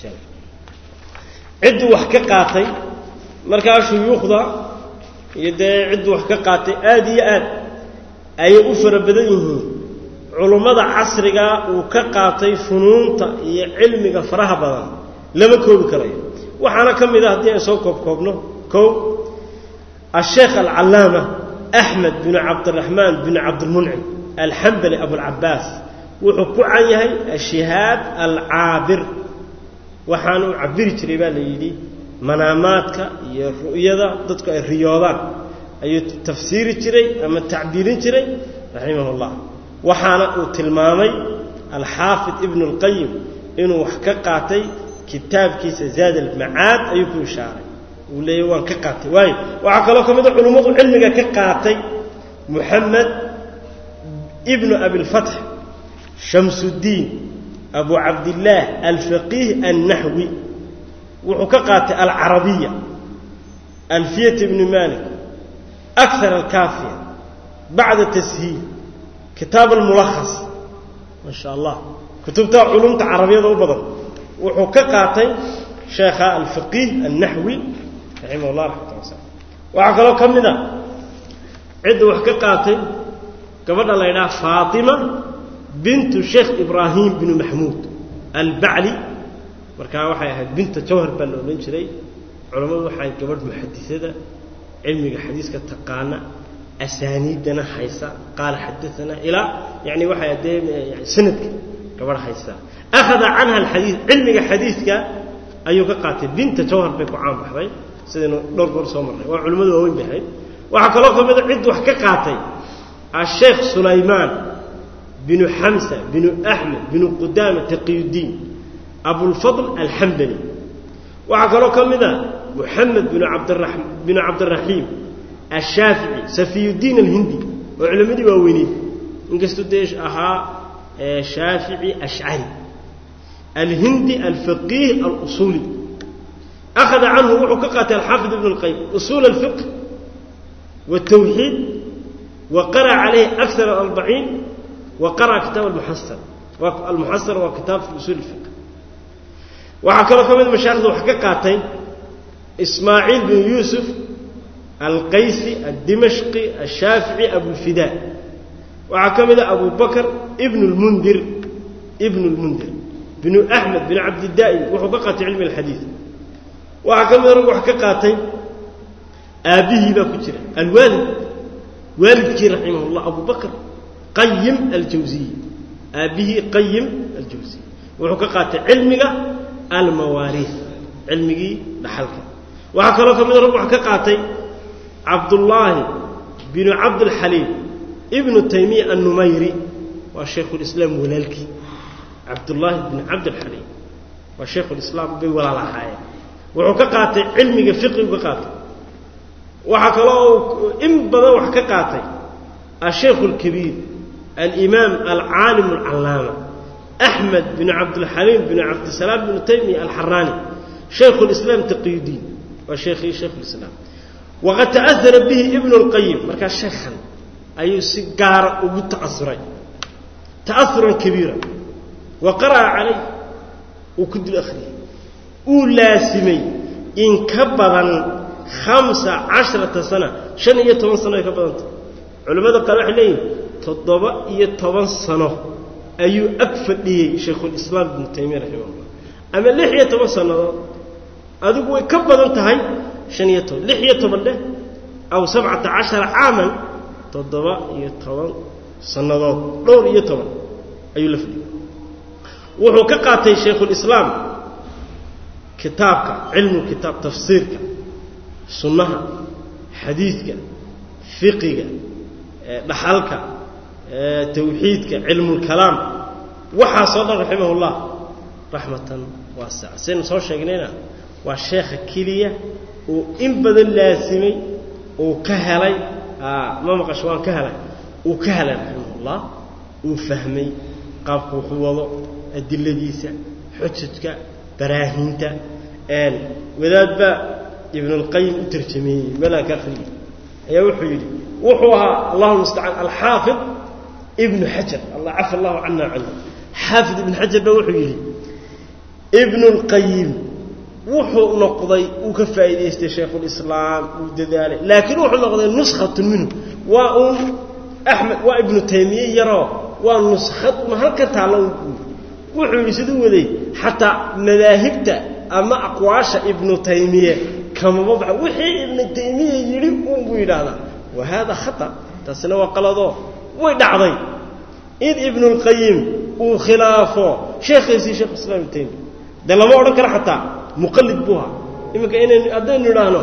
cidduu wax ka qaatay markaa shuyuukhda iyo dee cidduu wax ka qaatay aada iyo aad ayay u fara badan yihiin culummada casrigaa uu ka qaatay funuunta iyo cilmiga faraha badan lama koobi karayo waxaana ka mid ah haddii aan soo koobkoobno kow asheekh alcallaama axmed binu cabdiraxmaan binu cabdilmuncim alxambali abulcabaas wuxuu ku can yahay ashihaad alcaabir waxaana u cabiri jiray baa la yidhi manaamaadka iyo ru'yada dadku ay riyoodaan ayuu tafsiiri jiray ama tacbiirin jiray raximah اllah waxaana uu tilmaamay alxaafid ibnu اlqayim inuu wax ka qaatay kitaabkiisa zaad almacaad ayuu ku ishaaray uu leeyahy waan ka qaatay waayo waxaa kaloo ka mid a culummadu cilmiga ka qaatay muxamed ibnu abilfatx shamsuddiin abu cabdillaah alfaqiih annaxwi wuxuu ka qaatay alcarabiya alfiyat ibni malik akar alkaafiya bacda tashiil kitaab almulakhas maa sha allah kutubta culumta carabiyada u badan wuxuu ka qaatay sheekha alfaqiih annaxwi raximah llah raxmat wasa waxaa kaloo ka mid a cidda wax ka qaatay gabadha la ydhaha faatima bintu sheekh ibraahim binu maxmuud albacli markaa waxay ahayd binta jawhar baa la odhan jiray culammadu waxay gabadh muxadisada cilmiga xadiiska taqaana asaaniiddana haysa qaala xadaanaa ilaa yani waxay adee sanadka gabadh haysa akhada canha alxadiid cilmiga xadiidka ayuu ka qaatay binta jawhar bay ku caan baxday sidaynu dhowr goor soo marnay waa culimmadu waaweyn bay ahayd waxaa kaloo ka mida cid wax ka qaatay asheekh sulaymaan binu xamsa binu axmed binu qudaama taqiyuddiin abulfadl alxambali waxaa kaloo ka mid a muxamed binu abdra binu cabdiraxiim ashaafici safiyuddiin alhindi oo culimmadii waaweyneed inkastuu dee ahaa shaafici ashcari alhindi alfaqiih alusuuli akhada canhu wuxuu ka qaatay alxaafid ibn اlqayim usuul alfiqh wاtawxiid wa qara calayhi akar alarbaciin wa qara'a kitaab almuxasar almuxasar waa kitaab fi usuul اlfiqh waxaa kaloo ka mid mashaaikhda wax ka qaatay ismaaciil bin yuusuf alqaysi addimashqi ashaafici abulfidaa waxaa ka mid a abu bakr ibn lmundir ibn lmundir binu axmed bin cabdidaa'im wuxuu ka qaatay cilmi alxadiid waxaa ka mida rag wax ka qaatay aabbihii baa ku jira alwaalid waalidkii raximah llah abu bakr qayim aljawsiy aabbihii qayim aljawsiy wuxuu ka qaatay cilmiga almawaariih cilmigii dhaxalka waxaa kaloo ka mida rag wax ka qaatay cabdullaahi binu cabdilxaliim ibnu taymiya annumayri waa shaykhulislaam walaalkii cabdullaahi binu cabdilxaliim waa shaykhulislaam bay walaal ahaayeen wuxuu ka qaatay cilmiga fiqigu ka qaatay waxaa kaloo in badan wax ka qaatay ashaykhu alkabiir alimaam alcaalim alcallaama axmed binu cabdilxaliim binu cabdisalaam binu taymiya alxaraani shaykhu lislaam taqiyudiin waa sheekhii shaykhulislaam waqad ta'ahara bihi ibnu اlqayim markaa sheekhan ayuu si gaara ugu ta'asuray ta'auran kabiira wa qara'a calayh uu ku dul akhriyey uu laasimay in ka badan hamsa casharata sana shan iyo toban sano ay ka badanta culimmada qaar waxay leeyihin toddoba iyo toban sano ayuu ag fadhiyey shaykhulislaam ibnu taymiya raximahullah ama lix iyo toban sannadood adigu way ka badan tahay han iyo toban lix iyo toban dheh aw sabcata cashara caaman toddoba iyo toban sannadood dhowr iyo toban ayuu la fadhiyey wuxuu ka qaatay shaykhulislaam kitaabka cilmu kitaab tafsiirka sunnaha xadiidka fiqiga dhaxalka tawxiidka cilmulkalaam waxaasoo dhan raximah ullah raxmatan waasica saynu soo sheegnayna waa sheekha keliya uu in badan laasimay uu ka helay ma maqasho waan ka helay uu ka helay raximahullah uu fahmay qaabku wuxuu wado adiladiisa xujajka baraahinta wadaad baa ibnulqayim u tarjameeyey meelaan ka akriyey ayaa wuxuu yidhi wuxuu ahaa allahu mustacaan alxaafid ibnu xajar allah cafa allahu cana canhu xaafid ibnu xajar baa wuxuu yidhi ibnulqayim wuxuu noqday uu ka faa'iidaystay shaykhulislaam uu dadaalay laakiin wuxuu noqday nuskhatun minhu waa uun axmed waa ibnu taymiye yaroo waa nuskhad ma halka taallo wuxuu yidhi siduu waday xataa madaahibta ama aqwaasha ibnu taymiye kamaba baxa wixii ibnu taymiya yidhi uun buu yidhaahdaa wa haada khata taasina waa qaladoo way dhacday in ibnulqayim uu khilaafo sheekhiisii sheekh islaam ibnu taymiya dee lama odhan karo xataa muqallid buu ahaa iminka inaynu haddaynu idhaahno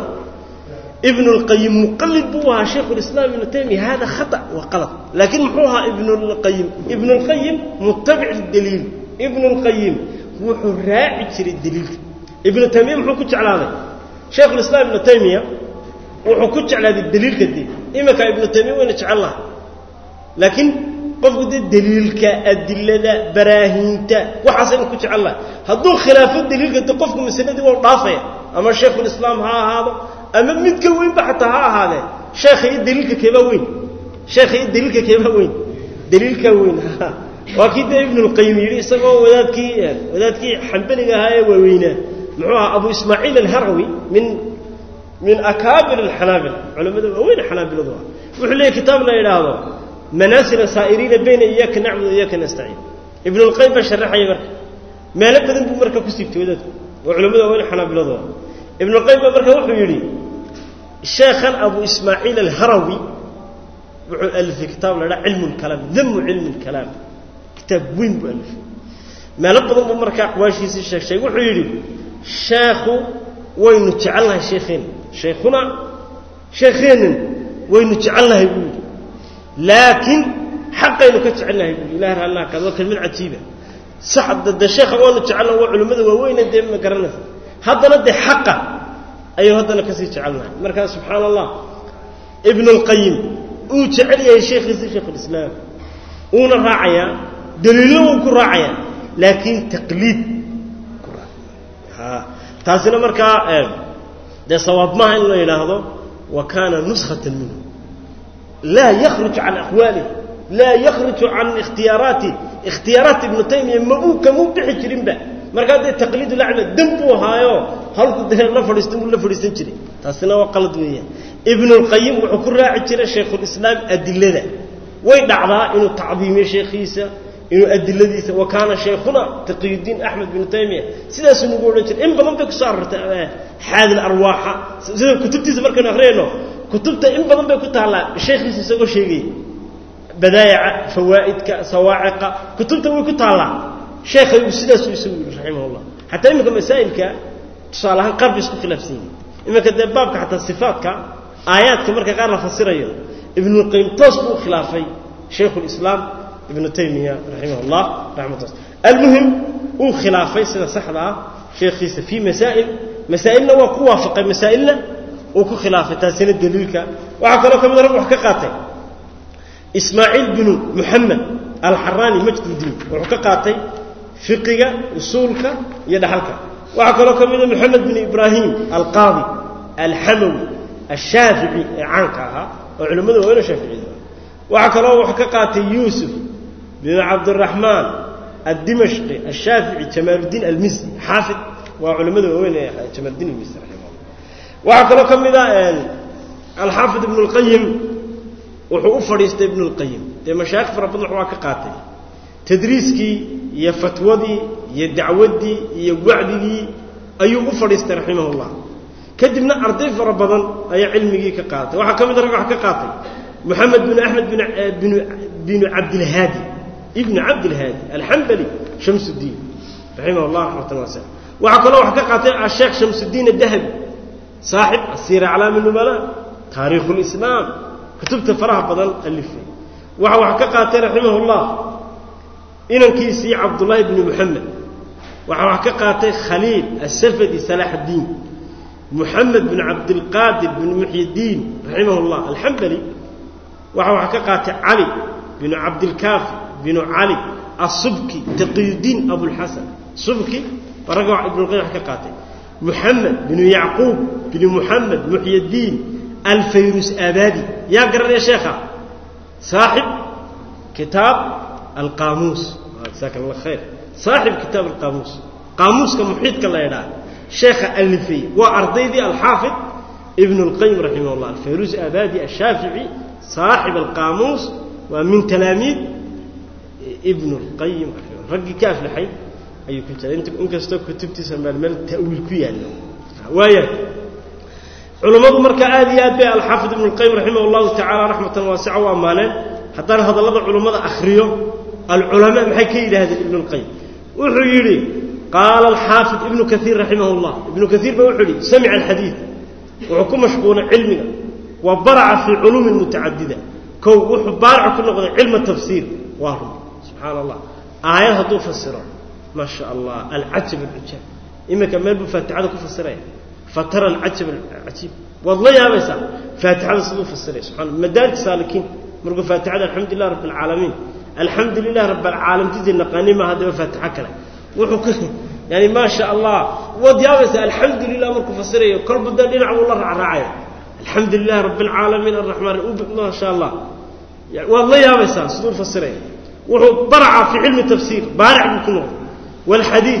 ibn اlqayim muqalid buu ahaa shaykh اlislaam ibnu taymiya hada khata waa qalad laakiin muxuu ahaa ibn اlqayim ibn اlqayim mutabic lidaliil ibn اlqayim wuxuu raaci jiray daliilka ibnu taymiya muxuu ku jeclaaday shaykh اlislaam ibnu taymiya wuxuu ku jeclaaday daliilka dee iminka ibnu taymiya wayna jecel laha laakiin qofku dee daliilka adilada baraahiinta waxaasaynu ku jecel lahay hadduu khilaafo daliilka de qofku masaladii waa dhaafaya ama shaykhulislaam ha ahaado ama mid ka weynba xataa ha ahaadee sheekha iyo daliilka keebaa weyn sheekha iyo daliilka keebaa weyn daliilkaa weyn waa kii dee ibnulqayim yidhi isagoo wadaadkii wadaadkii xambaliga ahaa ee waaweynaa muxuu ahaa abu ismaaciil alharawi min min akaabir alxanaabila culamada waaweyn xanaabiladu ah wuxuu leeyahy kitaab la yidhaahdo manaasila saa'iriina bayna iyaaka nacbud iyaaka nastaciin ibnulqayim baa sharaxaya marka meelo badan buu marka ku siibtay wadaadku waa culamada waaweyn xanaabiladu ah ibnulqayim baa marka wuxuu yidhi sheekhan abu ismaaciil alharawi wuxuu alifay kitaab la dhaha cilmu lkalaam damu cilmi lkalaam kitaab weyn buu alifay meelo badan buu marka aqwaashiisii sheeg sheeg wuxuu yidhi sheekhu waynu jecelnahay sheekheenna shaykhuna sheekheennan waynu jecelnahay buu yidhi laakiin xaqaynu ka jecelnahay buu yidhi ilahi raallah kaad waa kelmad cajiiba sax de sheekha waanu jecelnaha waa culimmada waaweyne dee ma garanaysa haddana dee xaqa ayuu haddana kasii jecelnahay markaa subxaan allah ibn اlqayim uu jecel yahay sheekhiisi sheikhulislaam uuna raacayaa daliilna wuu ku raacayaa laakiin taqliid ku raaca taasina markaa dee sawaab maaha in la yidhaahdo wa kaana nuskhata minhu laa yakruj can aqwaalih laa yakruju can ikhtiyaaraati ikhtiyaaraat ibnu taymiya ma uu kamuu bixi jirinba markaa dee taqliidu lacna dam buu ahaayo halku dee la fadhiistan buu la fadhiisan jiray taasina waa qalad weeyaan ibnulqayim wuxuu ku raaci jiray shaykhulislaam adilada way dhacdaa inuu tacdiimiyo sheekhiisa inuu adiladiisa wa kaana shaykhuna taqiyudiin axmed binu taymiya sidaasuu nagu odhan jiray in badan bay kusoo arortay xaadil arwaaxa sida kutubtiisa markaynu akhriyayno kutubta in badan bay ku taallaa sheekhiisa isagoo sheegaya badaayaca fawaa'idka sawaaciqa kutubta way ku taallaa sheekhayu sidaasuu isagu yidhi raximah llah xataa iminka masaa'ilka tusaale ahaan qaar bay isku khilaafsan yihin iminka dee baabka xataa sifaatka aayaadka marka qaar la fasirayo ibnulqayim toos buu khilaafay shaykhulislaam ibnu taymiya raximah llah raxmatulla almuhim uu khilaafay sida saxda ah sheekhiisa fii masaa'il masaa'ilna waa ku waafaqay masaa'ilna uu ku khilaafay taasina daliilka waxaa kaloo ka mid rag wax ka qaatay ismaaciil binu muxamed alxaraani majdudiin wuxuu ka qaatay fiqiga usuulka iyo dhaxalka waxaa kaloo ka mida moxamed bin ibraahim alqaadi alxamawi ashaafici ee caanka ahaa oo culimmada waaweyne shaaficiyada waxaa kaloo wax ka qaatay yuusuf bin cabdiraxmaan addimashqi ashaafici jamaaluddiin almisri xaafid waa culimmada waaweyn ee jamaaluddiin almisri raximahullah waxaa kaloo ka mida alxaafid ibnu lqayim wuxuu u fadhiistay ibnu lqayim dee mashaayikh fara badan waa ka qaatay tadriiskii iyo fatwadii iyo dacwaddii iyo wacdigii ayuu u fadhiistay raximah ullah kadibna arday fara badan ayaa cilmigii ka qaatay waxaa ka mid rag wax ka qaatay moxamed bin axmed bin binu cabdilhaadi ibnu cabdilhaadi alxambali shamsuddiin raximah llah raxmatan waasa waxaa kaloo wax ka qaatay asheekh shamsuddiin adahabi saaxib asiira aclaami numala taariikhu lislaam kutubta faraha badan alifay waxaa wax ka qaatay raximah llah inankiisii cabdullaahi bni muxamed waxaa wax ka qaatay khaliil asafadi salaaxaddiin muxamed bin cabdilqaadir bin muxyidiin raximah llah alxambali waxaa wax ka qaatay cali binu cabdilkaafi binu cali asubki taqiyudiin abulxasan subki waa ragga ibnulqayim wax ka qaatay muxamed binu yacquub binu muxamed muxyidiin alfayrus aabadi yaa garanaya sheekha saaxib kitaab alqaamuus jasaaka allah khayr saaxib kitaab alqaamuus qaamuuska muxiidka la ydhaha sheekha alifay waa ardaydii alxaafid ibn اlqayim raximah اllah alfayrus aabadi ashaafici saaxib alqaamuus waa min talaamiid ibn اlqayim raggii ka aflaxay ayuu ku jira inkastoo kutubtiisa meel meel ta'wiil ku yaallo waaya culummadu marka aad iyo aad bay alxaafid ibnu lqayim raximah allahu tacala raxmatan waasica u ammaaneen haddaan hadallada culummada akhriyo alculamaa maxay ka yidhaahdeen ibnu lqayim wuxuu yidhi qaala alxaafid ibnu kaiir raximah llah ibnu kaiir ba wuxuu yidhi samica alxadiid wuxuu ku mashquulay cilmiga wa baraca fii culuumin mutacadida kow wuxuu baaric ku noqday cilma tafsiir waa run subxaana allah aayad hadduu fasiro maa sha allah alcajab alcujaab iminka meel buu faatixada ku fasiraya fatara alcajab alcajiib waad la yaabaysaa faatixada siduu fasiray subxana madaarij saalikiin markuu faatixada alxamdu lilah rabbi alcaalamiin alxamdu lilah rabbi alcaalamtiisa naqaani maaha haddaba faatixo kale wuxuu ku yani maa sha allah waad yaabaysaa alxamdu lilah markuu fasirayo kolba dee dhinac buu la raacraacaya alxamdu lilah rabbi alcaalamiin arraxmaan maa sha allah waad la yaabaysaa siduu fasiraya wuxuu baraca fii cilmi tafsiir baaric buu ku noqday walxadiid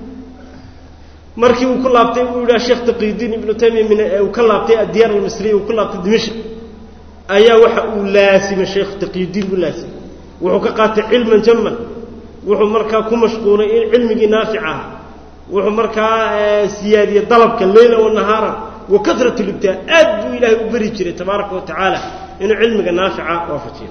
markii uu ku laabtay uu yidhaha sheekh taqiidiin ibnu taymiya min uu ka laabtay addiyaar almisriya uu ku laabtay dimashq ayaa waxa uu laasimay sheekh taqiidiin buu laasimay wuxuu ka qaatay cilman jaman wuxuu markaa ku mashquulay in cilmigii naafic ah wuxuu markaa siyaadiyey dalabka leyla wanahaara wa kasrat libtaa aad buu ilaahay u beri jiray tabaaraka wa tacaala inuu cilmiga naafica waafajiyo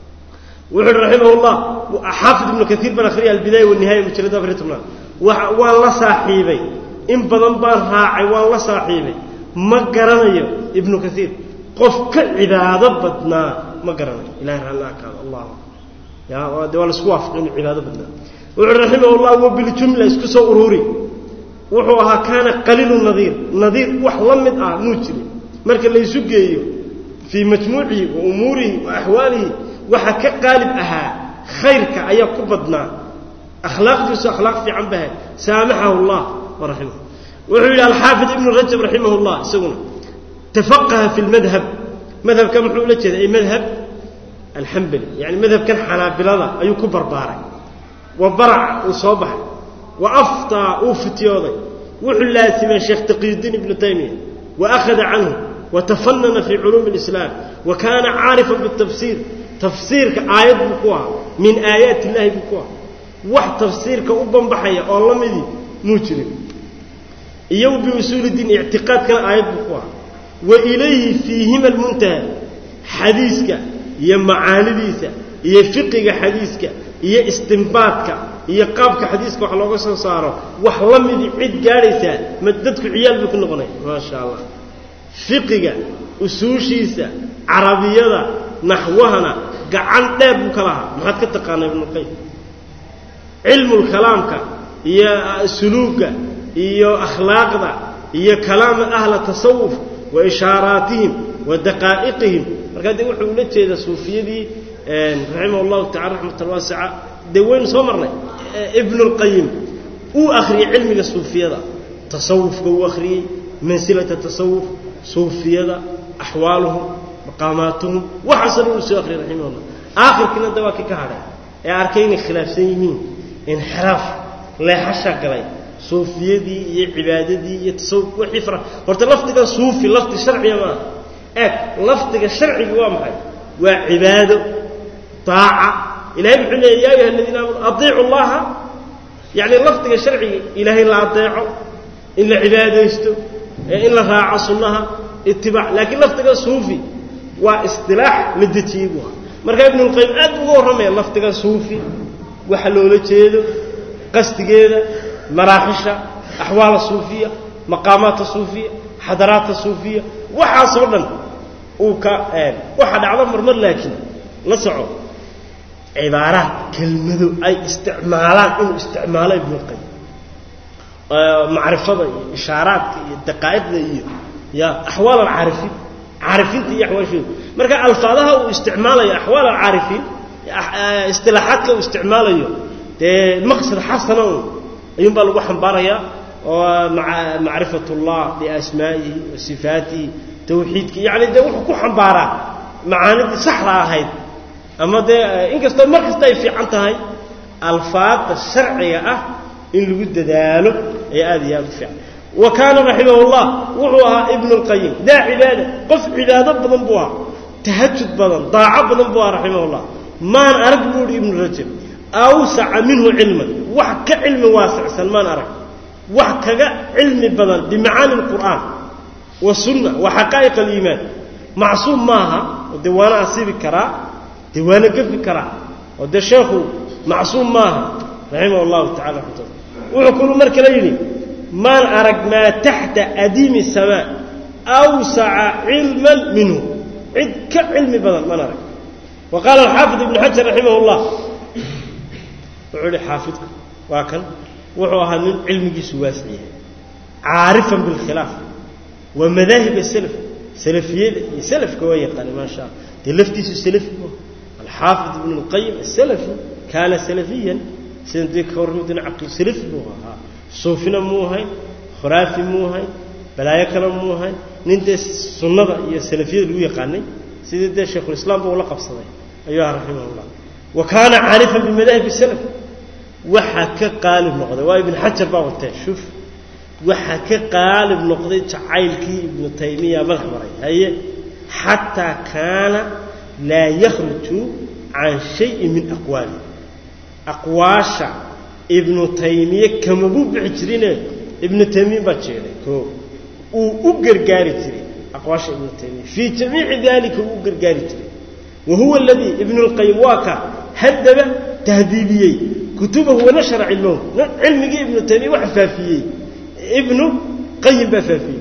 wuxuu uhi raximah llah xaafid ibnu kaiir baan akhriya albidaaya wanihaaya mujalada afariy tobnaad waan la saaxiibay in badan baan raacay waan la saaxiibay ma garanayo ibnu kaiir qof ka cibaado badnaa ma garanayo ilahay raalli akaado allah ya de waa laisku waafaqay inuu cibaado badnaa wuxuu uhi raximah llah wa biljumla isku soo ururi wuxuu ahaa kaana qaliilu nadiir nadiir wax la mid ah muu jirin marka laysu geeyo fii majmuucihi wa umuurihi wa axwaalihi waxa ka qaalib ahaa khayrka ayaa ku badnaa akhlaaqdiisu akhlaaq fiican bahay saamaxahu llah waraximah wuxuu yidhi alxaafid ibnu rajab raximah llah isaguna tafaqaha fi lmadhab madhabka muxuu ula jeeda ay madhab alxambali yani madhabkan xanaabilada ayuu ku barbaaray wa baraca uu soo baxay wa aftaa uu fitiyooday wuxuu laasimay sheekh taqiyudiin ibnu taymiya wa akhada canhu wa tafanana fii culuumi اlislaam wa kaana caarifan bitafsiir tafsiirka aayad buu ku ahaa min aayaat illahi buu ku ahaa wax tafsiirka u banbaxaya oo la midii muu jirin iyo biusuuli diin ictiqaadkana aayad buu ku ahaa wa ilayhi fiihima almuntaha xadiiska iyo macaanidiisa iyo fiqiga xadiiska iyo istimbaadka iyo qaabka xadiiska wax looga soo saaro wax la midii cid gaadhaysaa ma dadku ciyaal buu ku noqonaya maa sha allah fiqiga usuushiisa carabiyada naxwahana gacan dheer buu ka lahaa maxaad ka taqaanaa ibnulqayim cilmulkalaamka iyo suluuga iyo akhlaaqda iyo kalaama ahla tasawuf wa ishaaraatihim wa daqaa'iqihim markaa dee wuxuu ula jeedaa suufiyadii raximah allahu tacala raxmatan waasica dee waynu soo marnay ibnulqayim uu akhriyey cilmiga suufiyada tasawufka uu akhriyey mansilata tasawuf suufiyada axwaaluhum maqaamaatuhum waxaasoo dhan uu soo akhriyay raximah llah aakhirkiina da waa ki ka hadhay ee arkay inay khilaafsan yihiin inxiraaf leexasha galay suufiyadii iyo cibaadadii iyo tasawuf wixii fara horta lafdiga suufi lafdi sharciga maaha eeg lafdiga sharciga waa maxay waa cibaado daaca ilahay muxuu leeyay ya ayuha aladiina aamanu adiicu llaha yacni lafdiga sharciga ilaahay la adeeco in la cibaadaysto in la raaco sunnaha itibaac laakiin lafdiga suufi waa isdilaax la dejiyey buu ahaa marka ibnulqayim aad uga warramaya lafdiga suufi waxa loola jeedo qasdigeeda maraaxisha axwaala suufiya maqaamaata suufiya xadaraata suufiya waxaasoo dhan uu ka waxa dhacdo marmar laakiin la soco cibaaraad kelmado ay isticmaalaan inuu isticmaalo ibnulqayim macrifada iyo ishaaraadka iyo daqaa'iqda iyo ya axwaal alcaarifiin caarifiinta iyo axwaashooda marka alfaadaha uu isticmaalayo axwaal alcaarifiin istilaaxaadka uu isticmaalayo dee maqsad xasana un ayuun baa lagu xambaarayaa oo macrifat ullah biasmaa'ihi wa sifaatihi tawxiidki yacni dee wuxuu ku xambaaraa macaanidii saxda ahayd ama dee inkastoo mar kasta ay fiican tahay alfaadda sharciga ah in lagu dadaalo ayaa aad iyo aad u fiican wa kaana raximah llah wuxuu ahaa ibnu lqayim daa cibaada qof cibaado badan buu ahaa tahajud badan daaco badan buu ahaa raximah llah maan arag buu ihi ibnu rajab awsaca minhu cilman wax ka cilmi waasicsan maan arag wax kaga cilmi badan bimacaani alqur'aan wasunna wa xaqaa'iq aliimaan macsuum maaha oo dee waana asiibi karaa dee waana gefi karaa oo dee sheekhu macsuum maaha raximah allahu tacala raxmatullah wuxuu kulu mar kale yidhi maan arag maa taxta adiimi samaa awsaca cilman minhu cid ka cilmi badan maan arag wa qaala alxaafid ibnu xajar raximah llah wuxuu yihi xaafidku waa kan wuxuu ahaa nin cilmigiisu waasic yahay caarifan bilkhilaaf waa madaahib asalaf salafiyada iyo salafka waa yaqaana maa sha alla dee laftiisu salafi bu alxaafid ibnu lqayim asalafi kaana salafiyan sida dee ka warramidina caqli salafi buu ahaa suufina muu ahayn khuraafi muu ahayn balaayo kale muu ahayn nin dee sunnada iyo salafiyada lagu yaqaanay sidii dee shaykhulislaam ba ula qabsaday ayuu aha raximah llah wa kaana caarifan bimadaahib salaf waxaa ka qaalib noqday waa ibn xajar baa watee shuf waxaa ka qaalib noqday jacaylkii ibnu taymiya madax maray haye xataa kaana laa yakhruju can shayin min aqwaali aqwaasha ibnu taymiye kamabuu bixi jirine ibnu taymiya baa jeeday koo uu u gargaari jiray aqwaasha ibnu taymiya fii jamiici dalika uu u gargaari jiray wa huwa aladii ibnu lqayim waa ka haddaba tahdiibiyey kutubahu wanashara cilmahu cilmigii ibnu taymiya waxa faafiyey ibnu qayim baa faafiyey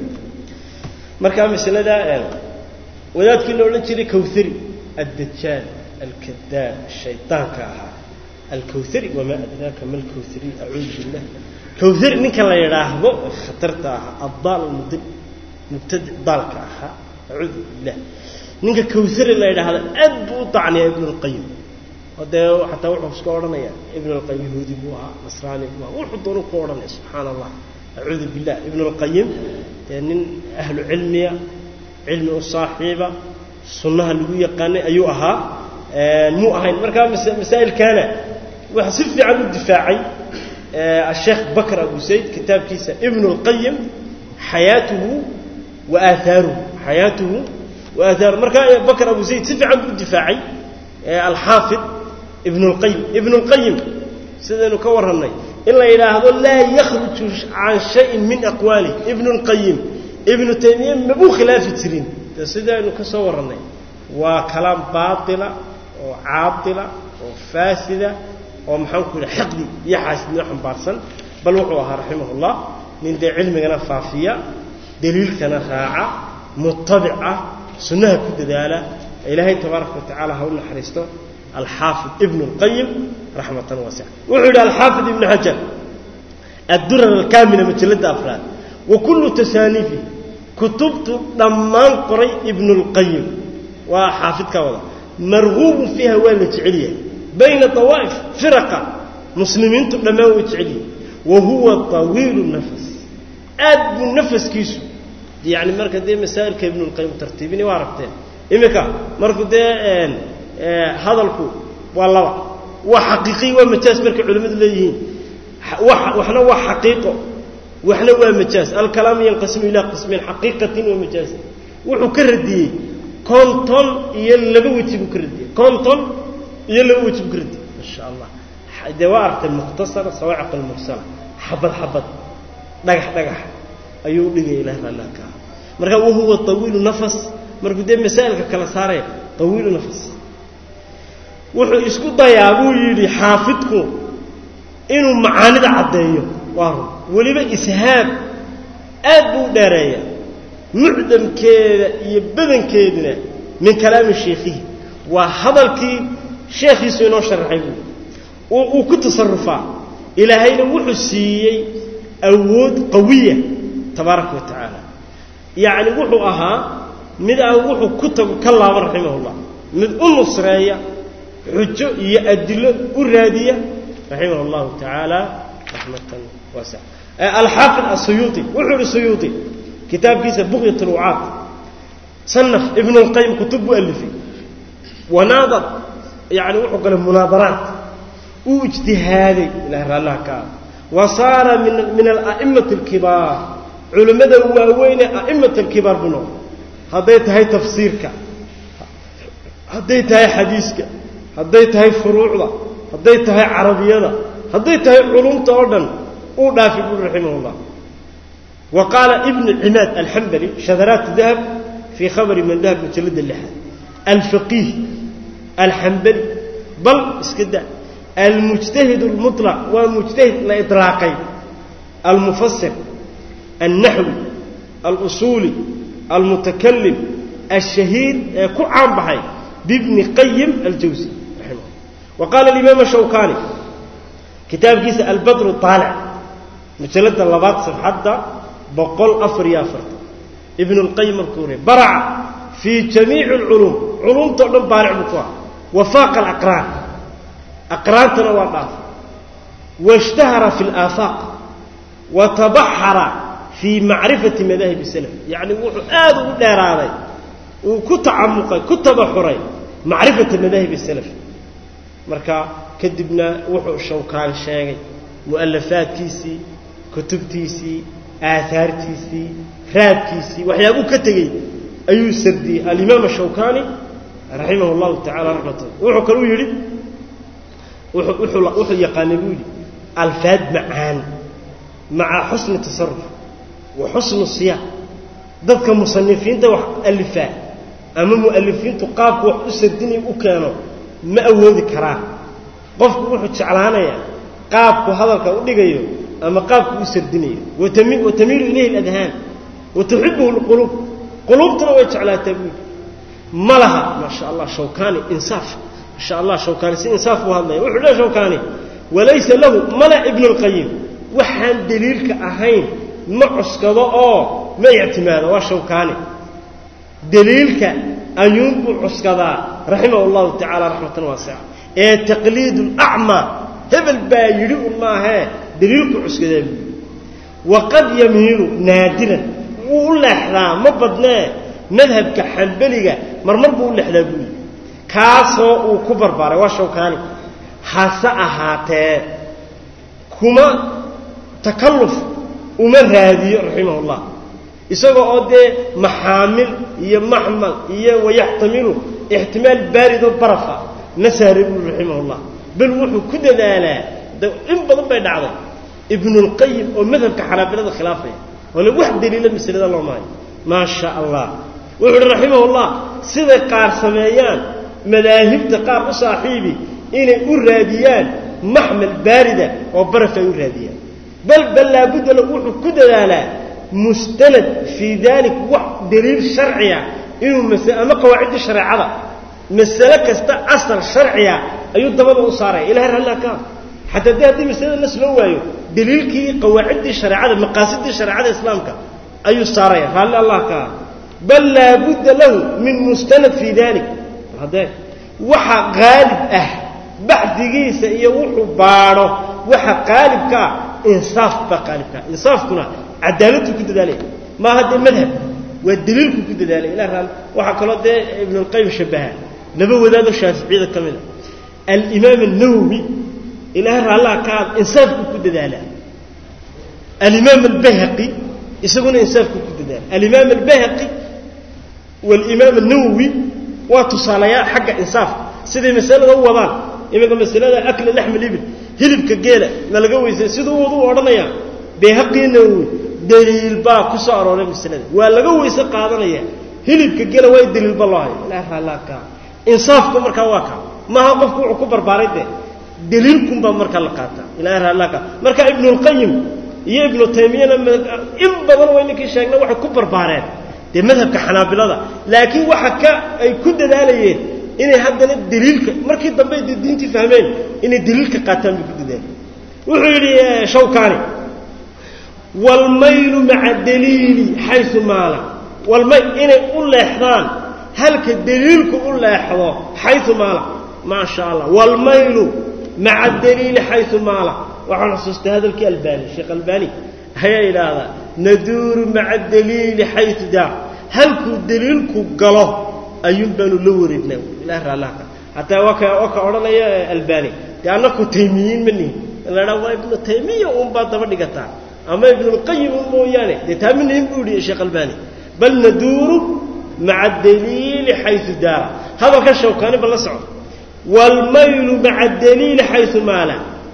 markaa masaladaa wadaadkii la odhan jiray kawhari addajaal alkadaab shaydaanka ahaa alkawhari wamaa adraaka ma alkawhari acuudu billah kawhari ninka la yidhaahdo khatarta ahaa addaal almudil mubtadic daalka ahaa acuudu billah ninka kawhari la yidhaahdo aad buu u dacniyaa ibnu lqayim oo dee xataa wuxuu iska odhanaya ibn alqayim yahuudi buu ahaa nasraani buu ahaa wuxuu doonu ku odhanaya subxaana allah acuudu billah ibn alqayim dee nin ahlu cilmiya cilmi u saaxiiba sunnaha lagu yaqaanay ayuu ahaa muu ahayn markaa masaa'ilkaana waxa si fiican u difaacay asheekh bakr abu zayd kitaabkiisa ibn اlqayim xayaatuhu wa aahaaruhu xayaatuhu wa aahaaruhu markaa bakr abu zayd si fiican buu u difaacay alxaafid ibn اlqayim ibn اlqayim sidaynu ka warrannay in la yidhaahdo laa yakhruju can shayin min aqwaali ibn اlqayim ibnu taymiye mabuu khilaafi jirin de sidaynu ka soo warrannay waa kalaam baatila oo caadila oo faasida oo maxaanku yidhi xiqdi iyo xaasidnimo xambaarsan bal wuxuu ahaa raximah ullah nin dee cilmigana faafiya daliilkana raaca mutabic ah sunnaha ku dadaala ilaahay tabaaraka wa tacala ha u naxariisto alxaafid ibnu اlqayim raxmatan waasica wuxuu yidhi alxaafid ibnu xajar addurar alkaamila majalladda afraad wa kullu tasaaniifi kutubtu dhammaan qoray ibnu اlqayim waa xaafidkaa wada marguubun fiiha waa la jecel yahay bayna dawaa'if firaqa muslimiintu dhammaan way jecel yihin wa huwa طawiilu nafas aad buu nafaskiisu yani marka dee masaa'ilka ibnu اlqayim tartiibini waa aragteen iminka marku dee hadalku waa laba waa xaqiiqiy waa majaas markay culimmadu leeyihiin waxna waa xaqiiqo waxna waa majaas alkalaamu yanqasimu ilaa qismayn xaqiiqatin wa majaasin wuxuu ka radiyey konton iyo laba weji buu ka radiyey konton iyo laba weji buu ka radiyey masha allah dee waa aragtay mukhtasara sawaaciq almursala xabad xabad dhagax dhagax ayuu dhigaya ilahi raallah ka aha marka wahuwa tawiilu nafas markuu dee masaa'ilka kala saaraya tawiilu nafas wuxuu isku dayaa buu yidhi xaafidku inuu macaanida caddeeyo waa run weliba ishaab aad buu u dheereeya mucdamkeeda iyo badankeeduna min kalaami sheikhihi waa hadalkii sheekhiisu inoo sharaxay buui uu ku tasarufaa ilaahayna wuxuu siiyey awood qawiya tabaaraka wa tacaala yacni wuxuu ahaa mid aan wuxuu ku tago ka laaban raximahullah mid u nusreeya xujo iyo adilo u raadiya raximah اllahu tacaala raxmatan waasica alxaafid asuyuuطi wuxuu ihi suyuuطi kitaabkiisa buqyat اlwucaad sanaf ibn اlqayim kutub buu alifay wanaadar yani wuxuu galay munaadaraat uu ijtihaaday ilahay raallaha ka ah wa saara min min ala'imati اlkibaar culimmada waaweyne a'immat alkibaar buu noqday hadday tahay tafsiirka hadday tahay xadiiska hadday tahay furuucda hadday tahay carabiyada hadday tahay culumta oo dhan uu dhaafay buri raximahullah wa qaala ibnu cimaad alxambali shadaraat dahab fii khabari man dahab mujallada lixaad alfaqiih alxambali bal iska da almujtahid almuطlaq waa mujtahid la iطlaaqay almufasir alnaxwi alusuuli almutakalim alshahiir ee ku caan baxay bibni qayim aljawsi raximah wa qaala alimaam shawkani kitaabkiisa albadru aalic mujalada labaad safxadda boqol afar iyo afartan ibn اlqayim markuu ri baraca fii jamiici اlculuum culuumtao dhan baaric buu ku ah wafaaqa alaqraan aqraantana waa dhaafay washtahara fi اlaafaaq watabaxara fii macrifati madaahib salaf yacni wuxuu aad ugu dheeraaday uu ku tacamuqay ku tabaxuray macrifata madaahib salaf marka kadibna wuxuu shawkaan sheegay mu'alafaadkiisii kutubtiisii aahaartiisii raadkiisii waxyaabuu ka tegey ayuu sardiyey alimaam ashawkani raximah اllahu tacala raxmatullah wuxuu kaluu yidhi wuxuu yaqaanay buu yidhi alfaad macaan maca xusni tasaruf wa xusnu siyaaq dadka musanifiinta wax alifaa ama mu'alifiintu qaabku wax u sardinay u keeno ma awoodi karaan qofku wuxuu jeclaanayaa qaabku hadalka u dhigayo ama qaabku u sardinayo watamiilu ilayhi اladhaan watuxibuhu اlquluub quluubtuna way jeclaataa buuli ma laha maa sha allah shawkani insaaf masha allah shawkani si insaaf buu hadlaya wuxuu le shawkani walaysa lahu mala ibnu اlqayim waxaan daliilka ahayn ma cuskado oo ma ictimaado waa shawkaani daliilka ayuunbuu cuskadaa raximah اllahu tacala raxmatan waasica ee taqliid اlacmaa hebel baa yidhi un maahee daliilku cuskadaa buuli waqad yamiilu naadiran wuu u leexdaa ma badnee madhabka xambeliga marmar buu u leexdaa buuli kaasoo uu ku barbaaray waa shawkaani hase ahaatee kuma takalluf uma raadiyo raximah ullah isagoo oo dee maxaamil iyo maxmal iyo wayaxtamilu ixtimaal baaridoo barafa ma saara buuli raximah ullah bal wuxuu ku dadaalaa in badan bay dhacday ibnulqayim oo madhabka xanaabilada khilaafaya ole wax daliila masalada loo maayo maa sha allah wuxuu uhi raximah ullah siday qaar sameeyaan madaahibta qaar u saaxiibi inay u raadiyaan maxmal baarida oo baraf ay u raadiyaan bal bal laabudda lahu wuxuu ku dadaalaa mustanad fii dalik wax daliil sharciya inuu mas ama qawaacidda shareecada masale kasta asal sharciya ayuu dabada u saaraya ilahay rallaa ka xataa de haddii masalada nas loo waayo daliilkii qawaaciddii shareecada maqaasidii shareecada islaamka ayuu saaraya raalli allah ka bal laabudda lahu min mustanad fii dalik haddee waxa qaalib ah baxdigiisa iyo wuxuu baadho waxa qaalibka ah insaaf baa qaalibkaa insaafkuna cadaaladuu ku dadaalaya maaha dee madhab waa daliilku ku dadaalaya ilah raal waxaa kaloo dee ibnulqayim shabaha laba wadaadoo shaaficiyada ka mid a alimaam الnawowi ilahay raallaha ka ad insaafku ku dadaalaa alimaam albayhaqi isaguna insaafku ku dadaala alimaam albahaqi walimaam الnawowi waa tusaalayaa xagga insaafka siday masalada u wadaan iminka masalada akli laxm libil hilibka geela ma laga weysay siduu wadu odhanayaa bayhaqii nawowi daliil baa ku soo arooray masalada waa laga weyse qaadanaya hilibka geela waa daliilba loo hayo ilahay raallaha ka insaafku markaa waa kaa maaha qofku wuxuu ku barbaaray dee daliilkunbaa markaa la qaataa ilahay raallah ka marka ibnulqayim iyo ibnu taymiyana in badan waa inankii sheegna waxay ku barbaareen dee madhabka xanaabilada laakiin waxa ka ay ku dadaalayeen inay haddana daliilka markii dambe de diintii fahmeen inay daliilka qaataan bay ku dadaaleen wuxuu yidhi shawkani waalmaylu maca daliili xayu maala walmay inay u leexdaan halka daliilku u leexdo xayu maala maa sha allah waalmaylu maca daliili xayu maala waxaan xusuustay hadalkii albani sheekh albani ayaa idhaahdaa naduuru maca daliili xayu daa halkuu daliilku galo ayuun baanu la wareegnaa ilah raallahka hataa waa ka waa ka odhanaya albani dee annaku taymiyiin ma nihin la dhaa waa ibnu taymiya uunbaa daba dhigataa ama ibnulqayim un mooyaane dee taa ma nihin buu yihi sheekh albani bal naduuru maca daliili xayu daara hadalka shawkaani ba la socdo waalmaylu maca daliili xayu maala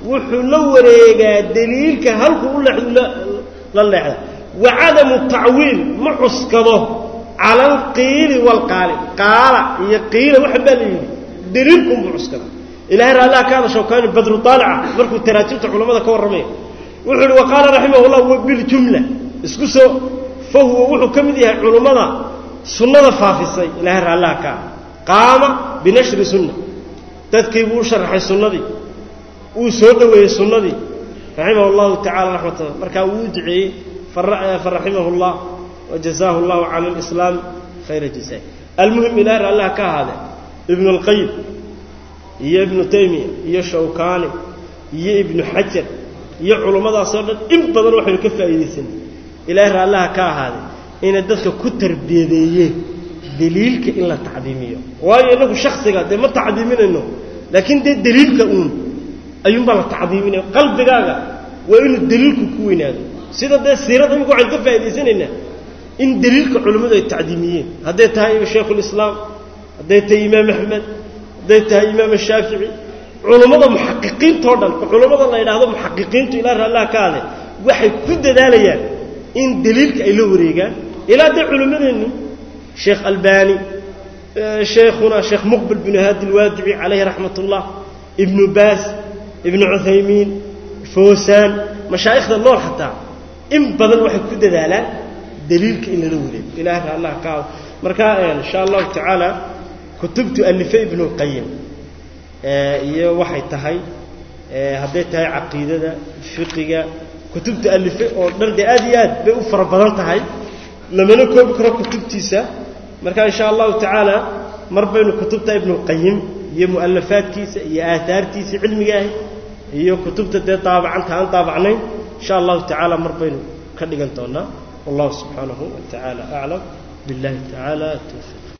wuxuu la wareegaa daliilka halkuu u leexdu la leexda wa cadamu tacwiil ma cuskado cala alqiili waalqaali qaala iyo qiila waxa baa la yidhi daliilkunbuu cuskada ilahay raallaha ka hadasho kaani badru taalica markuu taraajibta culammada ka warramaya wuxuu ihi wa qaala raximah llah biljumla isku soo fa huwa wuxuu ka mid yahay culummada sunnada faafisay ilahay raallaha ka ah qaama binashri sunna dadkii buu u sharaxay sunnadii wuu soo dhoweeyey sunnadii raximah allahu tacala raxmata markaa wuu u duceeyey faraximahu llah wajazaahu llahu cala alislaam khayra jazaa almuhim ilahay raallaha ka ahaadee ibnu alqayim iyo ibnu taymiya iyo shawkaani iyo ibnu xajar iyo culummadaasoo dhan in badan waxaynu ka faa'iidaysanay ilaahay raallaha ka ahaaday inay dadka ku tarbiyadeeyeen daliilka in la tacdiimiyo waayo innagu shaksiga dee ma tacdiiminayno laakiin dee daliilka uun ayuunbaa la tacdiiminaya qalbigaaga waa inuu daliilku ku weynaado sida dee siirada imika waxaynu ka faa'idaysanaynaa in daliilka culimmadu ay tacdiimiyeen hadday tahay shaykhulislaam hadday tahay imaam axmed hadday tahay imaam ashaafici culummada muxaqiqiintao dhan culummada la yidhaahdo muxaqiqiintu ilaa raallaha ka ade waxay ku dadaalayaan in daliilka ay la wareegaan ilaa dee culimmadeenni sheekh albani sheikhuna sheekh muqbil binu haadi alwaadici calayhi raxmat ullah ibnu baas ibnu cuthaymiin foosaan mashaa'ikhda nool xataa in badan waxay ku dadaalaan daliilka in lala wareego ilahay raallaha ka ado marka insha allahu tacaala kutubtu alife ibnu lqayim iyo waxay tahay hadday tahay caqiidada fiqiga kutubta alife oo dhan dee aad iyo aad bay u fara badan tahay lamana koobi karo kutubtiisa marka insha allahu tacaala mar baynu kutubta ibnulqayim iyo mu'alafaadkiisa iyo aaaartiisa cilmigaahi iyo kutubta dee daabacanta aan daabacnayn insha allahu tacaala mar baynu ka dhigan doonaa wallahu subxaanahu wa tacaala aclam billahi tacaala towfiiq